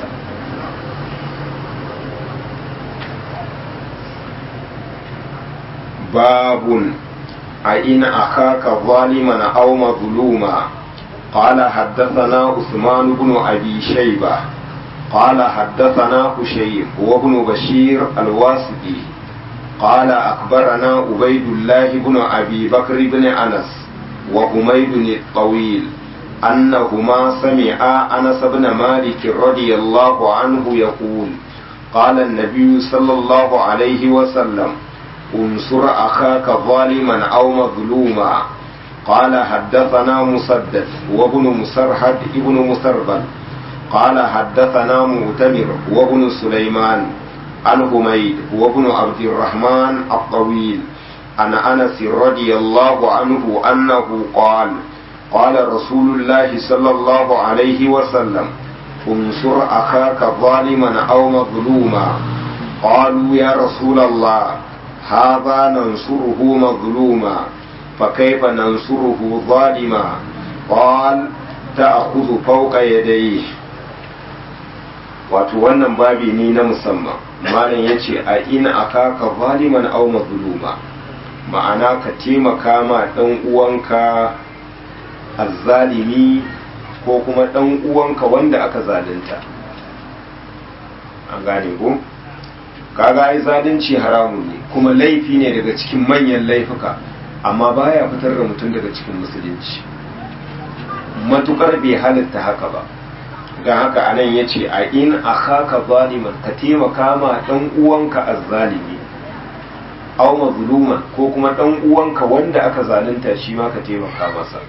babun a ina akaka zaliman aw mazluma قال حدثنا عثمان بن أبي شيبة قال حدثنا هشيم وابن بشير الواسطي قال أخبرنا عبيد الله بن أبي بكر بن أنس وحميد الطويل أنهما سمعا أنس بن مالك رضي الله عنه يقول قال النبي صلى الله عليه وسلم انصر أخاك ظالما أو مظلوما قال حدثنا مسدد وابن مسرحد ابن مسربل قال حدثنا مؤتمر وابن سليمان عن حميد وابن عبد الرحمن الطويل عن انس رضي الله عنه انه قال قال رسول الله صلى الله عليه وسلم انصر اخاك ظالما او مظلوما قالوا يا رسول الله هذا ننصره مظلوما فكيف ننصره ظالما قال تأخذ فوق يديه wato wannan babi ne na musamman malam ya ce a ina aka ka zaliman au mazluma ma'ana ka taimaka ma ɗan uwanka azzalimi ko kuma ɗan uwanka wanda aka zalunta an gane ko kaga ai zalunci haramun ne kuma laifi ne daga cikin manyan laifuka amma baya fitar da mutum daga cikin musulunci matukar bai halitta haka ba don haka anan ya ce a in a haka zaliman ka taimaka ma ɗan uwanka azzalimi aw mazluman ko kuma ɗan uwanka wanda aka zalunta shi ma ka taimaka masa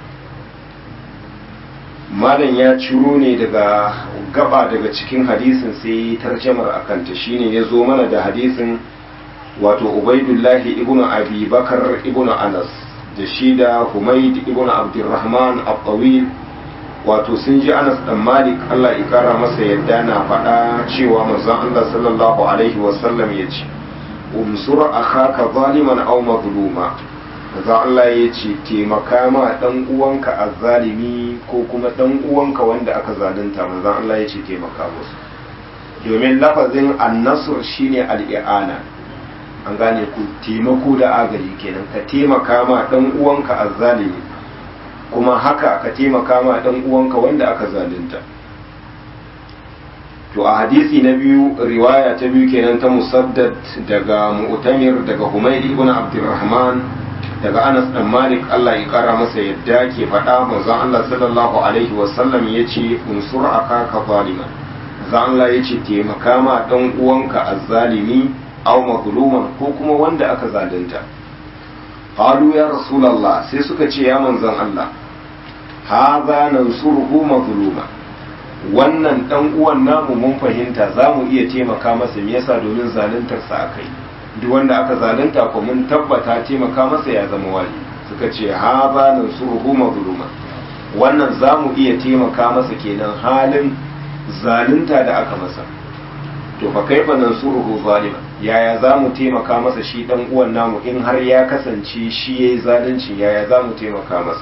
malam ya ciro ne daga gaba daga cikin hadisin sai tarjamar akanta shine ya zo mana da hadisin wato ubaidullahi ibnu abi bakar ibnu anas da shi da humaid ibnu abdurrahman al-tawil wato sun ji anas dan malik allah ya kara masa yadda na faɗa cewa manzon allah sallallahu alaihi wasallam ya ce umsur akhaka zaliman aw mazluma manzon allah ya ce taimaka ma dan uwanka azzalimi ko kuma dan uwanka wanda aka zalunta manzon allah ya ce taimaka musu domin lafazin annasur shine al-i'ana an gane ku taimako da agaji kenan ka taimaka ma dan uwanka azzalimi kuma haka ka taimaka ma dan uwanka wanda aka zalunta to a hadisi na biyu riwaya ta biyu kenan ta musaddad daga mu'tamir daga humayd ibn abdurrahman daga anas dan malik Allah ya kara masa yadda ke faɗa manzon Allah sallallahu alaihi wasallam yace unsur akaka zaliman manzon Allah yace taimaka ma dan uwanka azzalimi aw mazluman ko kuma wanda aka zalunta qalu ya rasulullah sai suka ce ya manzon Allah hadha nansuruhu mazluma wannan dan uwan namu mun fahimta za mu iya taimaka masa me yasa domin zaluntar sa akai duk wanda aka zalunta ko mun tabbata taimaka masa ya zama wali suka ce hadha nansuruhu mazluma wannan za mu iya taimaka masa kenan halin zalunta da aka masa to fa kaifa nansuruhu zalima yaya za mu taimaka masa shi dan uwan namu in har ya kasance shi yayi zalunci yaya za mu taimaka masa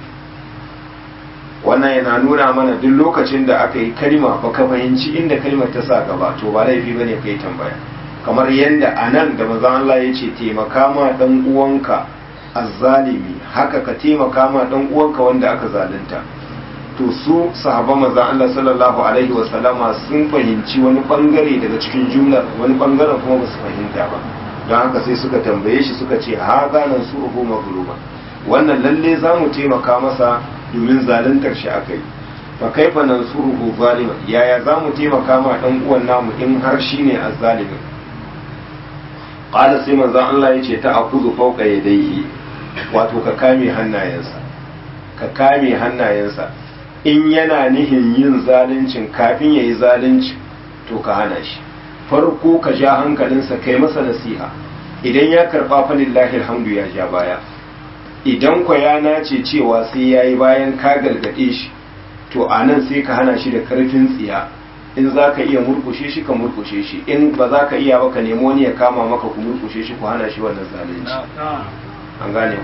wannan yana nuna mana duk lokacin da aka yi kalma ba ka fahimci inda kalmar ta sa gaba to ba laifi bane kai tambaya kamar yadda anan da manzon Allah ya ce taimaka ma dan uwanka azzalimi haka ka taimaka ma dan uwanka wanda aka zalunta to su sahabban manzon Allah sallallahu alaihi wa sallama sun fahimci wani bangare daga cikin jumlar wani bangaren kuma ba su fahimta ba don haka sai suka tambaye shi suka ce ha ganan su ruhu magluba wannan lalle za mu taimaka masa domin zaluntar shi aka yi fa kaifa nansuruhu zaliman yaya za mu taimaka ma dan uwan namu in har shi ne azzalimin qala sai manzon Allah ya ce ta akuzu fawqa yadayhi wato ka kame hannayensa ka kame hannayensa in yana nihin yin zaluncin kafin ya yi zalunci to ka hana shi farko ka ja hankalinsa kai masa nasiha idan ya karɓa fa lillahi alhamdu ya ja baya idan kwa ya nace cewa sai ya yi bayan ka gargaɗe shi to a nan sai ka hana shi da karfin tsiya in za ka iya murkushe shi ka murkushe shi in ba za ka iya ba ka nemo wani ya kama maka ku murkushe shi ku hana shi wannan zalunci an gane ku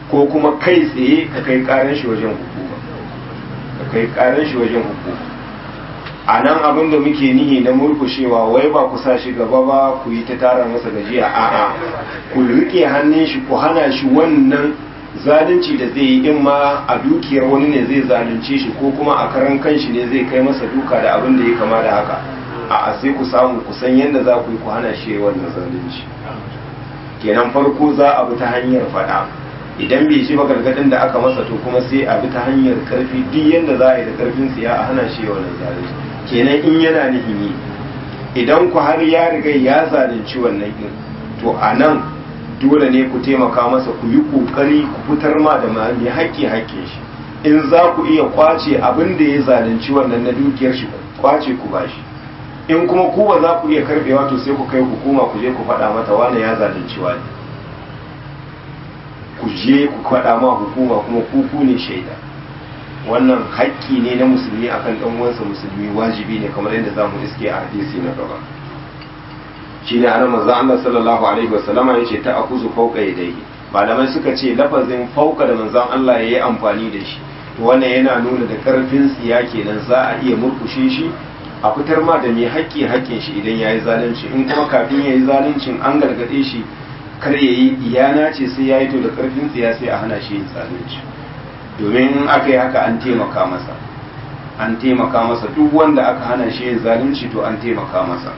ko kuma kai tsaye ka kai karan shi wajen hukuma ka kai karan shi wajen hukuma a nan abin da muke nihi na murkushewa wai ba ku sa shi gaba ba ku yi ta tara masa gajiya a'a ku rike hannun shi ku hana shi wannan zalunci da zai yi in ma a dukiyar wani ne zai zalunce shi ko kuma a karan kanshi ne zai kai masa duka da abin da ya kama da haka a sai ku samu ku san yadda za ku yi ku hana shi wannan zalunci kenan farko za a bi ta hanyar faɗa idan bai ji ba gargadin da aka masa to kuma sai a bi ta hanyar karfi duk yadda za a yi da karfin tsiya a hana shi wannan zalunci kenan in yana nufin yi idan ku har ya riga ya zalunci wannan din to a nan dole ne ku taimaka masa ku yi kokari ku fitar ma da mai haƙƙi haƙƙin shi in za ku iya kwace abin da ya zalunci wannan na dukiyar shi kwace ku bashi in kuma ku ba za ku iya karbewa to sai ku kai hukuma ku je ku faɗa mata wani ya zalunci wani ku je ku faɗa ma hukuma kuma ku ku ne shaida wannan haƙƙi ne na musulmi akan ɗan uwansa musulmi wajibi ne kamar yadda za mu iske a hadisi na gaba shine anan manzo Allah sallallahu alaihi wasallama yace ta akuzu fauka yadayhi malamai suka ce lafazin fauka da manzon Allah yayi amfani da shi to wannan yana nuna da karfin tsiya kenan za a iya murkushe shi a fitar ma da mai haƙƙi haƙƙin shi idan yayi zalunci in kuma kafin yayi zaluncin an gargade shi kar yayi iyana ce sai yayi to da karfin tsiya sai a hana shi yin zalunci domin in aka yi haka an taimaka masa an taimaka masa duk wanda aka hana shi yin zalunci to an taimaka masa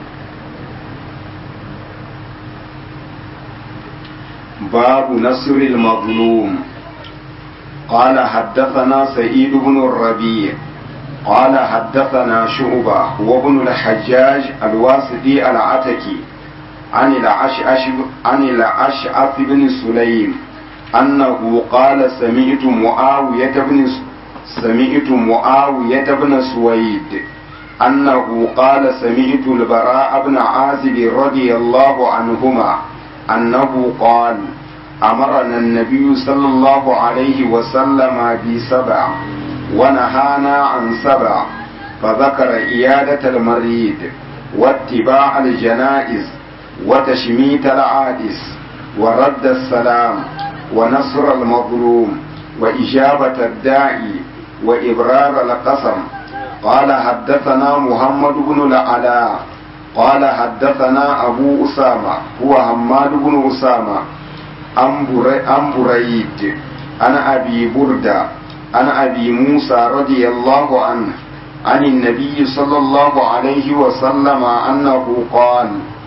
باب نصر المظلوم قال حدثنا سعيد بن الربيع قال حدثنا شعبة وابن الحجاج الواسطي العتكي عن العشعش عن الأشعث بن سليم أنه قال سمعت معاوية بن سمعت معاوية بن سويد أنه قال سمعت البراء بن عازب رضي الله عنهما أنه قال أمرنا النبي صلى الله عليه وسلم بسبع ونهانا عن سبع فذكر إيادة المريض واتباع الجنائز وتشميت العادس ورد السلام ونصر المظلوم وإجابة الداعي وإبرار القسم قال حدثنا محمد بن العلاء قال حدثنا أبو أسامة هو حماد بن أسامة عن بريد عن أبي بردة عن أبي موسى رضي الله عنه عن النبي صلى الله عليه وسلم أنه قال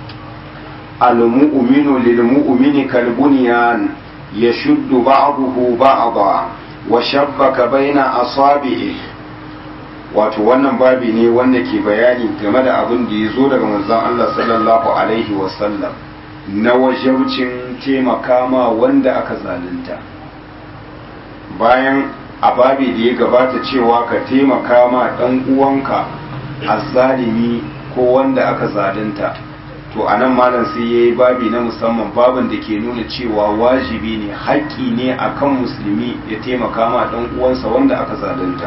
المؤمن للمؤمن كالبنيان يشد بعضه بعضا وشبك بين أصابعه wato wannan babi ne wanda ke bayani game da abin da ya zo daga manzon Allah sallallahu alaihi wasallam na wajabcin taimaka ma wanda aka zalunta bayan a babi da ya gabata cewa ka taimaka ma ɗan uwanka azzalimi ko wanda aka zalunta to a nan malam sai ya yi babi na musamman babin da ke nuna cewa wajibi ne haƙƙi ne akan musulmi ya taimaka ma ɗan uwansa wanda aka zalunta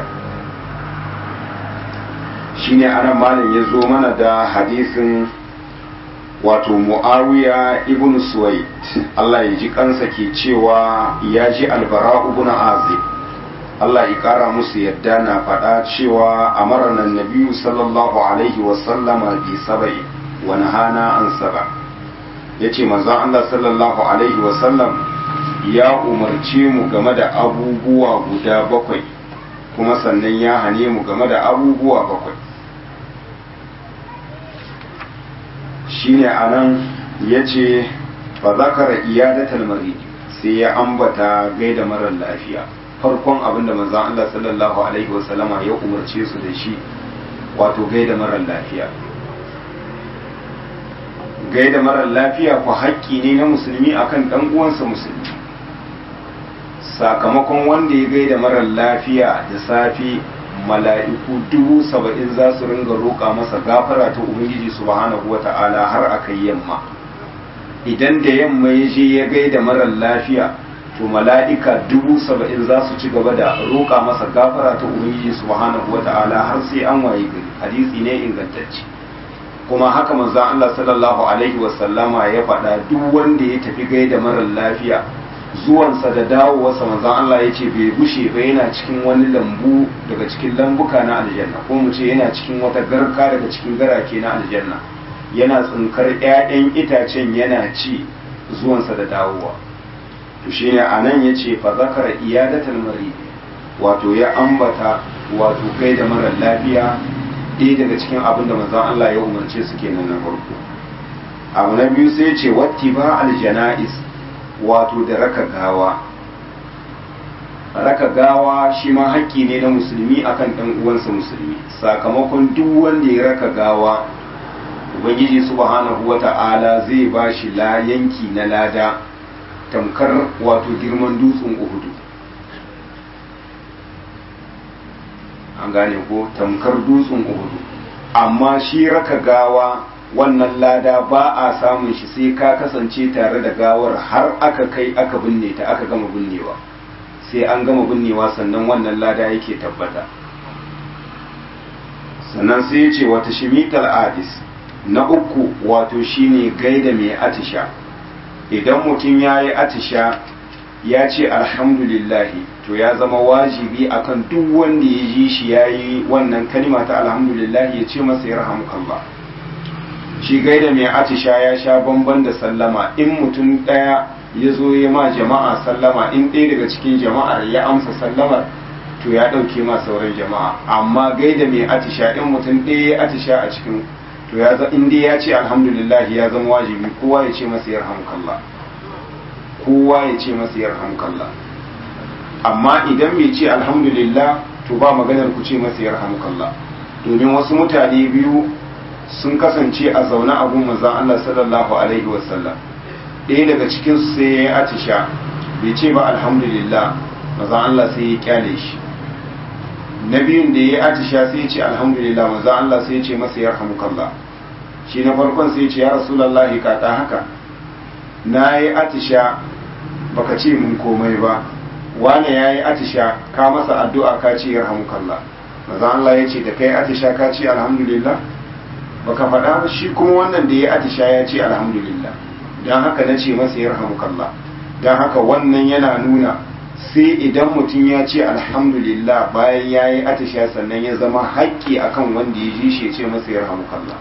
shine anan malam ya zo mana da hadisin wato mu'awiya ibn suwaid Allah ya ji kansa ke cewa ya ji albara ibn azib Allah ya kara musu yadda na faɗa cewa amarna nabiyu sallallahu alaihi wasallama bi saba'i wa nahana an saba yace manzon Allah sallallahu alaihi wasallam ya umarce mu game da abubuwa guda bakwai kuma sannan ya hane mu game da abubuwa bakwai shine anan ya ce fa zakara iyadatal marid sai ya ambata gaida marar lafiya farkon abinda manzon Allah sallallahu alaihi wasallama ya umarce su da shi wato gaida marar lafiya gaida marar lafiya ku haƙƙi ne na musulmi akan ɗan uwansa musulmi sakamakon wanda ya gaida marar lafiya da safi mala'iku dubu saba'in za su ringa roƙa masa gafara ta ubangiji subhanahu wa ta'ala har a kai yamma idan da yamma ya je ya gaida marar lafiya to mala'ika dubu saba'in za su ci gaba da roƙa masa gafara ta ubangiji subhanahu wa ta'ala har sai an waye gari hadisi ne ingantacce kuma haka manzon Allah sallallahu alaihi wa sallama ya faɗa duk wanda ya tafi gaida marar lafiya zuwansa da dawowarsa manzon Allah ya ce bai gushe ba yana cikin wani lambu daga cikin lambuka na aljanna ko mu ce yana cikin wata garka daga cikin garake na aljanna yana tsinkar 'ya'yan itacen yana ci zuwansa da dawowa to shine anan yace fa zakara iyadatul marid wato ya ambata wato kai da mara lafiya ɗaya daga cikin abin da manzon Allah ya umarce su kenan na farko abu na biyu sai ce wattiba aljanais wato da raka gawa raka gawa shi ma haƙƙi ne na musulmi akan ɗan uwansa musulmi sakamakon duk wanda ya raka gawa ubangiji subhanahu wata'ala zai ba shi la yanki na lada tamkar wato girman dutsen uhudu an gane ko tamkar dutsen uhudu amma shi raka gawa wannan lada ba a samun shi sai ka kasance tare da gawar har aka kai aka binne ta aka gama binnewa sai an gama binnewa sannan wannan lada yake tabbata sannan sai ya ce wata shimitar adis na uku wato shine gaida mai atisha idan mutum ya yi atisha ya ce alhamdulillahi to ya zama wajibi akan duk wanda ya ji shi ya yi wannan kalima ta alhamdulillahi ya ce masa ya rahamukallah shi gaida mai atisha ya sha bamban da sallama in mutum ɗaya ya zo ya ma jama'a sallama in ɗaya daga cikin jama'ar ya amsa sallamar to ya ɗauke ma sauran jama'a amma gaida mai atisha in mutum ɗaya ya atisha a cikin to ya in dai ya ce alhamdulillah ya zama wajibi kowa ya ce masa yarhamukallah kowa ya ce masa yarhamukallah amma idan bai ce alhamdulillah to ba maganar ku ce masa yarhamukallah domin wasu mutane biyu sun kasance a zaune a gun manzon Allah sallallahu alaihi wasallam ɗaya daga cikin su sai ya yi atisha bai ce ba alhamdulillah manzon Allah sai ya kyale shi na biyun da ya yi atisha sai ya ce alhamdulillah manzon Allah sai ya ce masa yarhamukallah shi na farkon sai ya ce ya rasulullahi ka ta haka na yi atisha baka ce mun komai ba wane ya yi atisha ka masa addu'a ka ce yarhamukallah manzon Allah ya ce da kai atisha ka ce alhamdulillah baka faɗa ba shi kuma wannan da ya atisha ya ce alhamdulillah don haka na ce masa ya rahamukallah don haka wannan yana nuna sai idan mutum ya ce alhamdulillah bayan ya yi atisha sannan ya zama haƙƙi akan wanda ya ji shi ya ce masa ya rahamukallah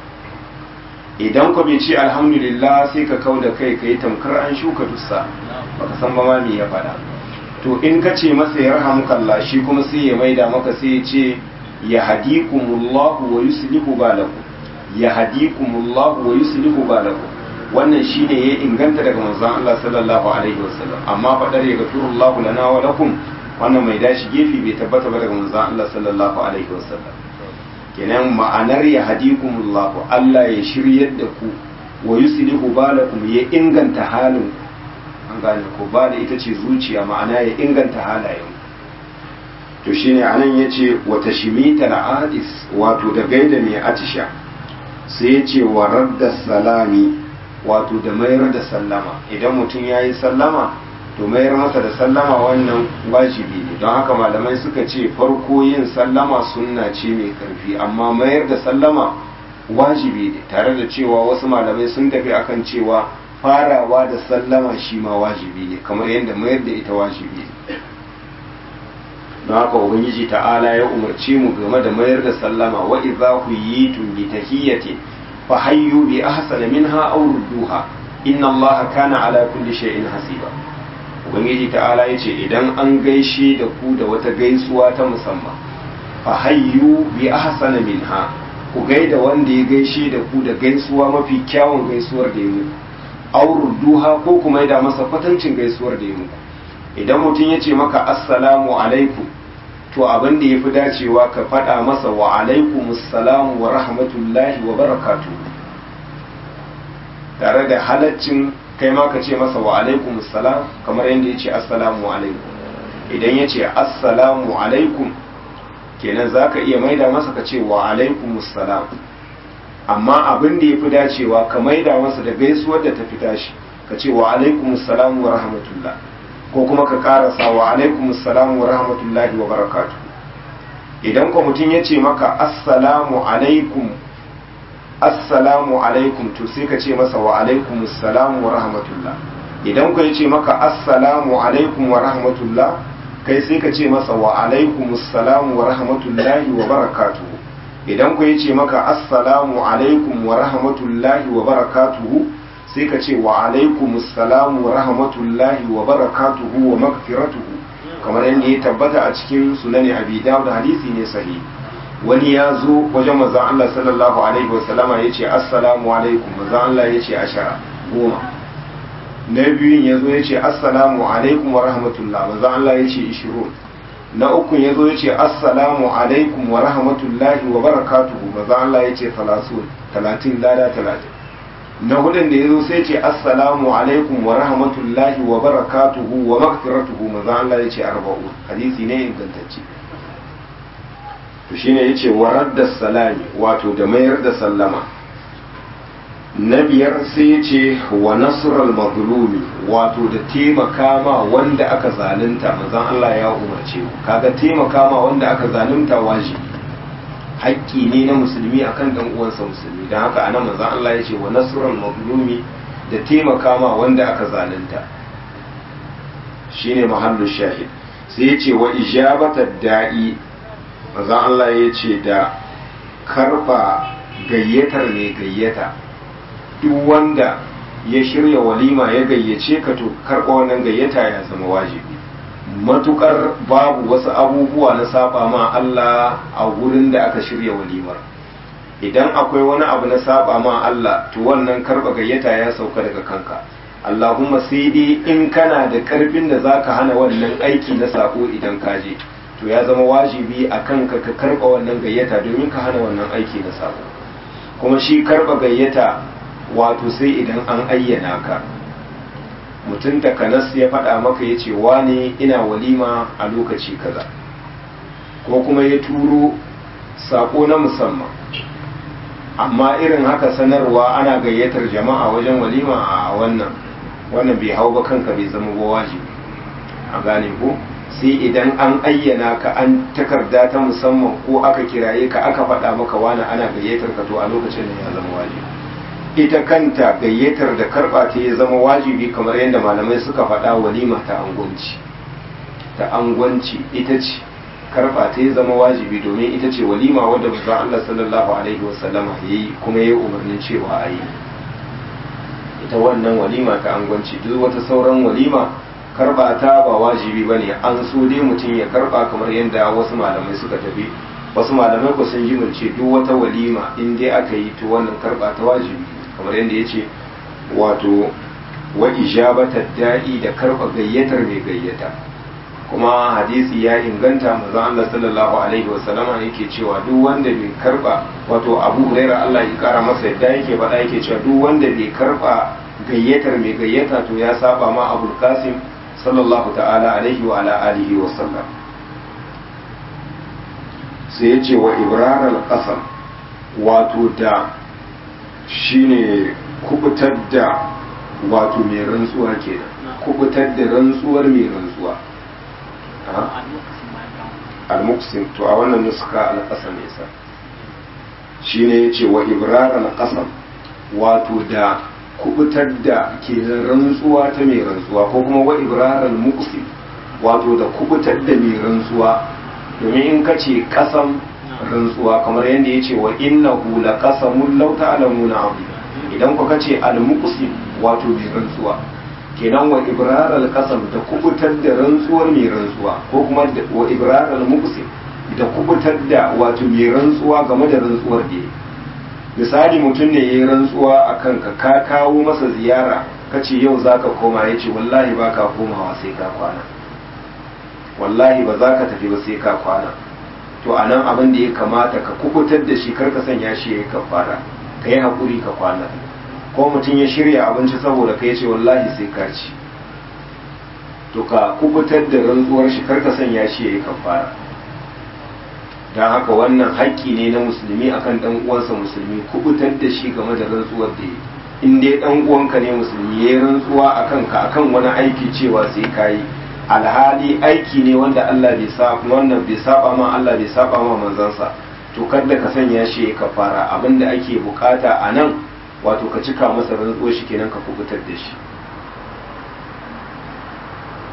idan ku bai ce alhamdulillah sai ka kau da kai ka yi tamkar an shuka dussa baka san ba ma me ya faɗa to in ka ce masa ya rahamukallah shi kuma sai ya maida maka sai ya ce ya hadikumullahu wa yuslihu balakum ya hadikumullahu wa yuslihu balakum wannan shine ya inganta daga manzon Allah sallallahu alaihi wasallam amma fadar ya gafirullahu lana wa lakum wannan mai dashi gefe bai tabbata ba daga manzon Allah sallallahu alaihi wasallam kenan ma'anar ya hadikumullahu Allah ya shiryar da ku wa yuslihu balakum ya inganta halin an gane ko ba da ita ce zuciya ma'ana ya inganta halayen to shine anan yace wata shimita adis wato da gaida mai atisha sai yace wa radda salami wato da mayar da sallama idan mutum yayi sallama to mayar masa da sallama wannan wajibi ne don haka malamai suka ce farko yin sallama sunna ce mai karfi amma mayar da sallama wajibi ne tare da cewa wasu malamai sun tafi akan cewa farawa da sallama shi ma wajibi ne kamar yadda mayar da ita wajibi ne don haka ubangiji ta'ala ya umarce mu game da mayar da sallama wa idza huyitum bi tahiyyati fa hayyu bi ahsana minha aw rudduha inna allaha kana ala kulli shay'in hasiba ubangiji ta'ala yace idan an gaishe da ku da wata gaisuwa ta musamman fa hayyu bi ahsana minha ku gaida wanda ya gaishe da ku da gaisuwa mafi kyawun gaisuwar da ya muku aw rudduha ko kuma da masa kwatancin gaisuwar da ya muku idan mutum ya ce maka assalamu alaikum to abin da ya fi dacewa ka faɗa masa wa alaikumussalam wa rahmatullahi wa barakatu tare da halaccin kai ma ka ce masa wa alaikumussalam kamar yadda ya ce assalamu alaikum idan ya ce assalamu alaikum kenan za ka iya maida masa ka ce wa alaikumussalam amma abin da ya fi dacewa ka maida masa da gaisuwar da ta fi tashi ka ce wa alaikumussalam wa rahmatullah ko kuma ka karasa wa alaikum assalamu wa rahmatullahi wa barakatu idan ko mutum ya ce maka assalamu alaikum assalamu alaikum to sai ka ce masa wa alaikum assalamu wa rahmatullah idan ku ce maka assalamu alaikum wa rahmatullah kai sai ka ce masa wa alaikum assalamu wa rahmatullahi wa barakatuhu idan ku ce maka assalamu alaikum wa rahmatullahi wa barakatuhu sai ka ce wa alaikum assalamu wa rahmatullahi wa barakatuhu wa magfiratuhu kamar yadda ya tabbata a cikin sunani abi dawud hadisi ne sahihi wani ya zo wajen manzon Allah sallallahu alaihi wa sallama ya ce assalamu alaikum manzon Allah ya ce ashara goma na biyun ya zo ya ce assalamu alaikum wa rahmatullah manzon Allah ya ce ishirun na ukun ya zo ya ce assalamu alaikum wa rahmatullahi wa barakatuhu manzon Allah ya ce talatin talatin lada talatin na hudun da ya zo sai ce assalamu alaikum wa rahmatullahi wa barakatuhu wa magfiratuhu manzon Allah ya ce arba'un hadisi ne ingantacce to shine yace warar da salami wato da mayar da sallama na biyar sai ya ce wa nasral mazlumi wato da taimaka ma wanda aka zalunta manzon Allah ya umarce ku kaga taimaka ma wanda aka zalunta wajibi haƙƙi ne na musulmi akan dan uwansa musulmi dan haka anan manzon Allah ya ce wa nasral mazlumi da taimaka ma wanda aka zalunta shine mahallu shahid sai ya ce wa ijabatad da'i manzon Allah ya ce da karba gayyatar ne gayyata duk wanda ya shirya walima ya gayyace ka to karɓa wannan gayyata ya zama wajibi matukar babu wasu abubuwa na saba ma Allah a wurin da aka shirya walimar idan akwai wani abu na saba ma Allah to wannan karɓa gayyata ya sauka daga kanka Allahumma sai dai in kana da ƙarfin da zaka hana wannan aiki na sako idan ka je to ya zama wajibi a kanka ka karɓa wannan gayyata domin ka hana wannan aiki na sako kuma shi karɓa gayyata wato sai idan an ayyana ka mutum takanas ya faɗa maka ya ce wane ina walima a lokaci kaza ko kuma ya turo saƙo na musamman amma irin haka sanarwa ana gayyatar jama'a wajen walima a wannan wannan bai hau ba kanka bai zama ba wajibi a gane ko sai idan an ayyana ka an takarda ta musamman ko aka kiraye ka aka faɗa maka wani ana gayyatar ka to a lokacin da ya zama wajibi ita kanta gayyatar da karɓa ta ya zama wajibi kamar yadda malamai suka faɗa walima ta angwanci ta angwanci ita ce karɓa ta ya zama wajibi domin ita ce walima wadda ba Allah sallallahu alaihi wasallama ya yi kuma ya yi umarnin cewa a yi ita wannan walima ta angwanci duk wata sauran walima karɓa ta ba wajibi ba ne an so dai mutum ya karɓa kamar yadda wasu malamai suka tafi wasu malamai ku sun jimilce duk wata walima in dai aka yi to wannan karɓa ta wajibi kamar yadda ya ce wato wa ijabata da'i da karɓa gayyatar mai gayyata kuma hadisi ya inganta manzon Allah sallallahu alaihi wasallama yake cewa duk wanda bai karɓa wato Abu Huraira Allah ya kara masa yadda yake faɗa yake cewa duk wanda bai karɓa gayyatar mai gayyata to ya saba ma Abu Qasim sallallahu ta'ala alaihi wa ala alihi wa sallam sai ya ce wa ibrar al-qasam wato da shine kubutar da wato mai rantsuwa kenan kubutar da rantsuwar mai rantsuwa al-muqsim to a wannan nuska al-qasam yasa shine yace wa ibrar al-qasam wato da kubutar da ke rantsuwa ta mai rantsuwa ko kuma wa ibrar al-muqsim wato da kubutar da mai rantsuwa domin in kace kasam rantsuwa kamar yadda ya ce wa innahu la qasamun law ta'lamuna azim idan ku kace al muqsim wato mai rantsuwa kenan wa ibrar al qasam da kubutar da rantsuwar mai rantsuwa ko kuma wa ibrar al muqsim da kubutar da wato mai rantsuwa game da rantsuwar da misali mutum ne yayi rantsuwa akan ka ka kawo masa ziyara kace yau zaka koma yace wallahi baka komawa sai ka kwana wallahi ba za ka tafi ba sai ka kwana to a nan abin da ya kamata ka kubutar da shi karka sanya shi ya yi kafara ka yi haƙuri ka kwana ko mutum ya shirya abinci saboda ka ce wallahi sai ka ci to ka kubutar da rantsuwar shi karka sanya shi ya yi kafara don haka wannan haƙƙi ne na musulmi akan ɗan uwansa musulmi kubutar da shi game da rantsuwar da yi in dai ɗan uwanka ne musulmi ya yi rantsuwa akan ka akan wani aiki cewa sai ka yi alhali aiki ne wanda Allah bai saba wannan bai saba ma Allah bai saba ma manzansa to kada ka sanya shi ya kafara abinda ake bukata a nan wato ka cika masa rantsuwar shi kenan ka kubutar da shi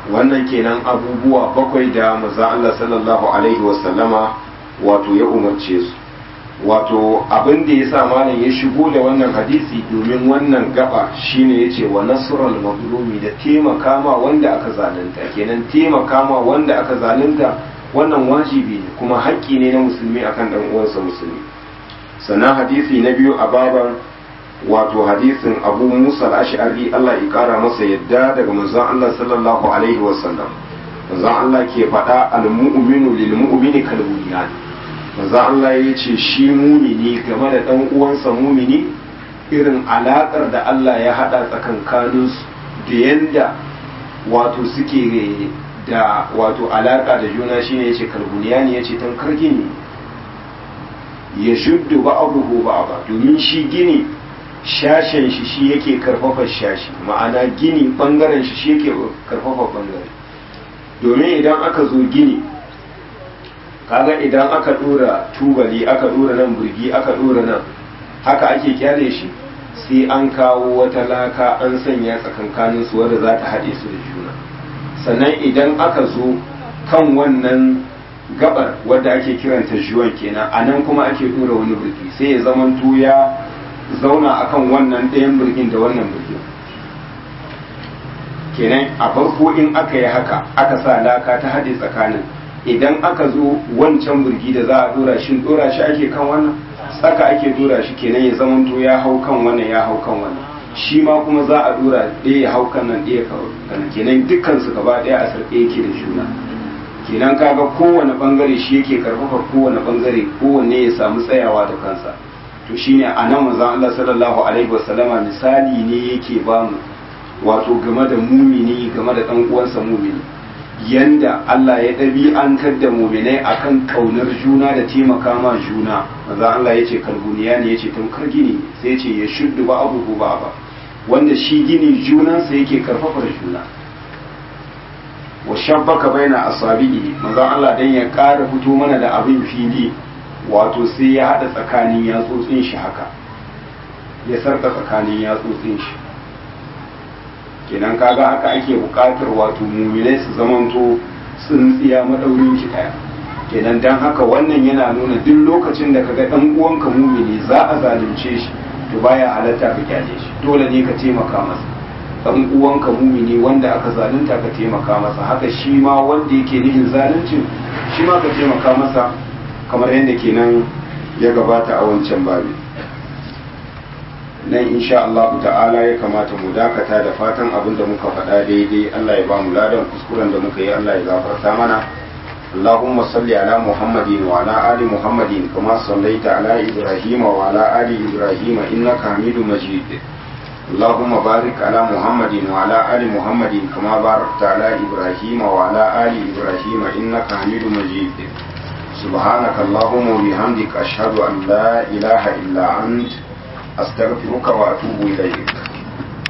wannan kenan abubuwa bakwai da maza Allah sallallahu alaihi wasallama wato ya umarce su wato abin da ya sa malam ya shigo da wannan hadisi domin wannan gaba shine ya ce wa nasrul mazlumi da taimaka ma wanda aka zalunta kenan taimaka ma wanda aka zalunta wannan wajibi ne kuma haƙƙi ne na musulmi akan dan uwansa musulmi sannan hadisi na biyu a baban wato hadisin abu musa al-ash'ari Allah ya kara masa yadda daga manzon Allah sallallahu alaihi wasallam manzon Allah ke faɗa al-mu'minu lil mu'mini kal bunyan manzon Allah ya ce shi mumini game da dan uwansa mumini irin alakar da Allah ya hada tsakankanin su da yanda wato suke da wato alaka da juna shine yace kalbuniyani yace tankar gini ya shuddu ba'abuhu ba'aba domin shi gini shashen shi shi yake karfafa shashi ma'ana gini bangaren shi shi yake karfafa bangare domin idan aka zo gini kaga idan aka dora tubali aka dora nan burgi aka dora nan haka ake kyale shi sai an kawo wata laka an sanya tsakankanin su wadda za ta haɗe su da juna sannan idan aka zo kan wannan gabar wadda ake kiranta juwan kenan a nan kuma ake dora wani burgi sai ya zamanto ya zauna akan wannan ɗayan birgin da wannan birgin kenan a farko in aka yi haka aka sa laka ta haɗe tsakanin idan aka zo wancan birgi da za a dora shi dora shi ake kan wannan tsaka ake dora shi kenan ya zamanto ya hau kan wannan ya hau kan wannan shi ma kuma za a dora ɗaya ya hau kan nan ɗaya kan kenan dukkan su gaba ɗaya a sarƙe yake da juna kenan kaga kowane bangare shi yake karfafa kowane bangare kowanne ya samu tsayawa da kansa to shine a nan manzon Allah sallallahu alaihi wasallama misali ne yake bamu wato game da mumini game da dan uwansa mumini yanda Allah ya ɗabi'antar da muminai akan kaunar juna da taimaka ma juna manzon Allah yace kalbuniya ne yace tamkar gini sai yace ya shuddu ba abu ba ba wanda shi gini junansa yake karfafar juna wa shabbaka baina asabi'i manzon Allah dan ya ƙara fito mana da abin fili wato sai ya haɗa tsakanin yatsotsin shi haka ya sarka tsakanin yatsotsin shi kenan kaga haka ake buƙatar wato muminai su zamanto tsintsiya maɗaurin shi ɗaya kenan dan haka wannan yana nuna duk lokacin da kaga ɗan uwanka mumini za a zalunce shi to baya halatta ka kyale shi dole ne ka taimaka masa ɗan uwanka mumini wanda aka zalunta ka taimaka masa haka shi ma wanda yake nihin zaluncin shi ma ka taimaka masa kamar yadda kenan ya gabata a wancan babi nan insha Allah ta'ala ya kamata mu dakata da fatan abin da muka faɗa daidai Allah ya ba mu ladan kuskuren da muka yi Allah ya gafarta mana اللهم صل على محمد وعلى آل محمد كما صليت على إبراهيم وعلى آل إبراهيم إنك حميد مجيد اللهم بارك على محمد وعلى آل محمد كما باركت على إبراهيم وعلى آل إبراهيم إنك حميد مجيد سبحانك اللهم وبحمدك أشهد أن لا إله إلا أنت أستغفرك وأتوب إليك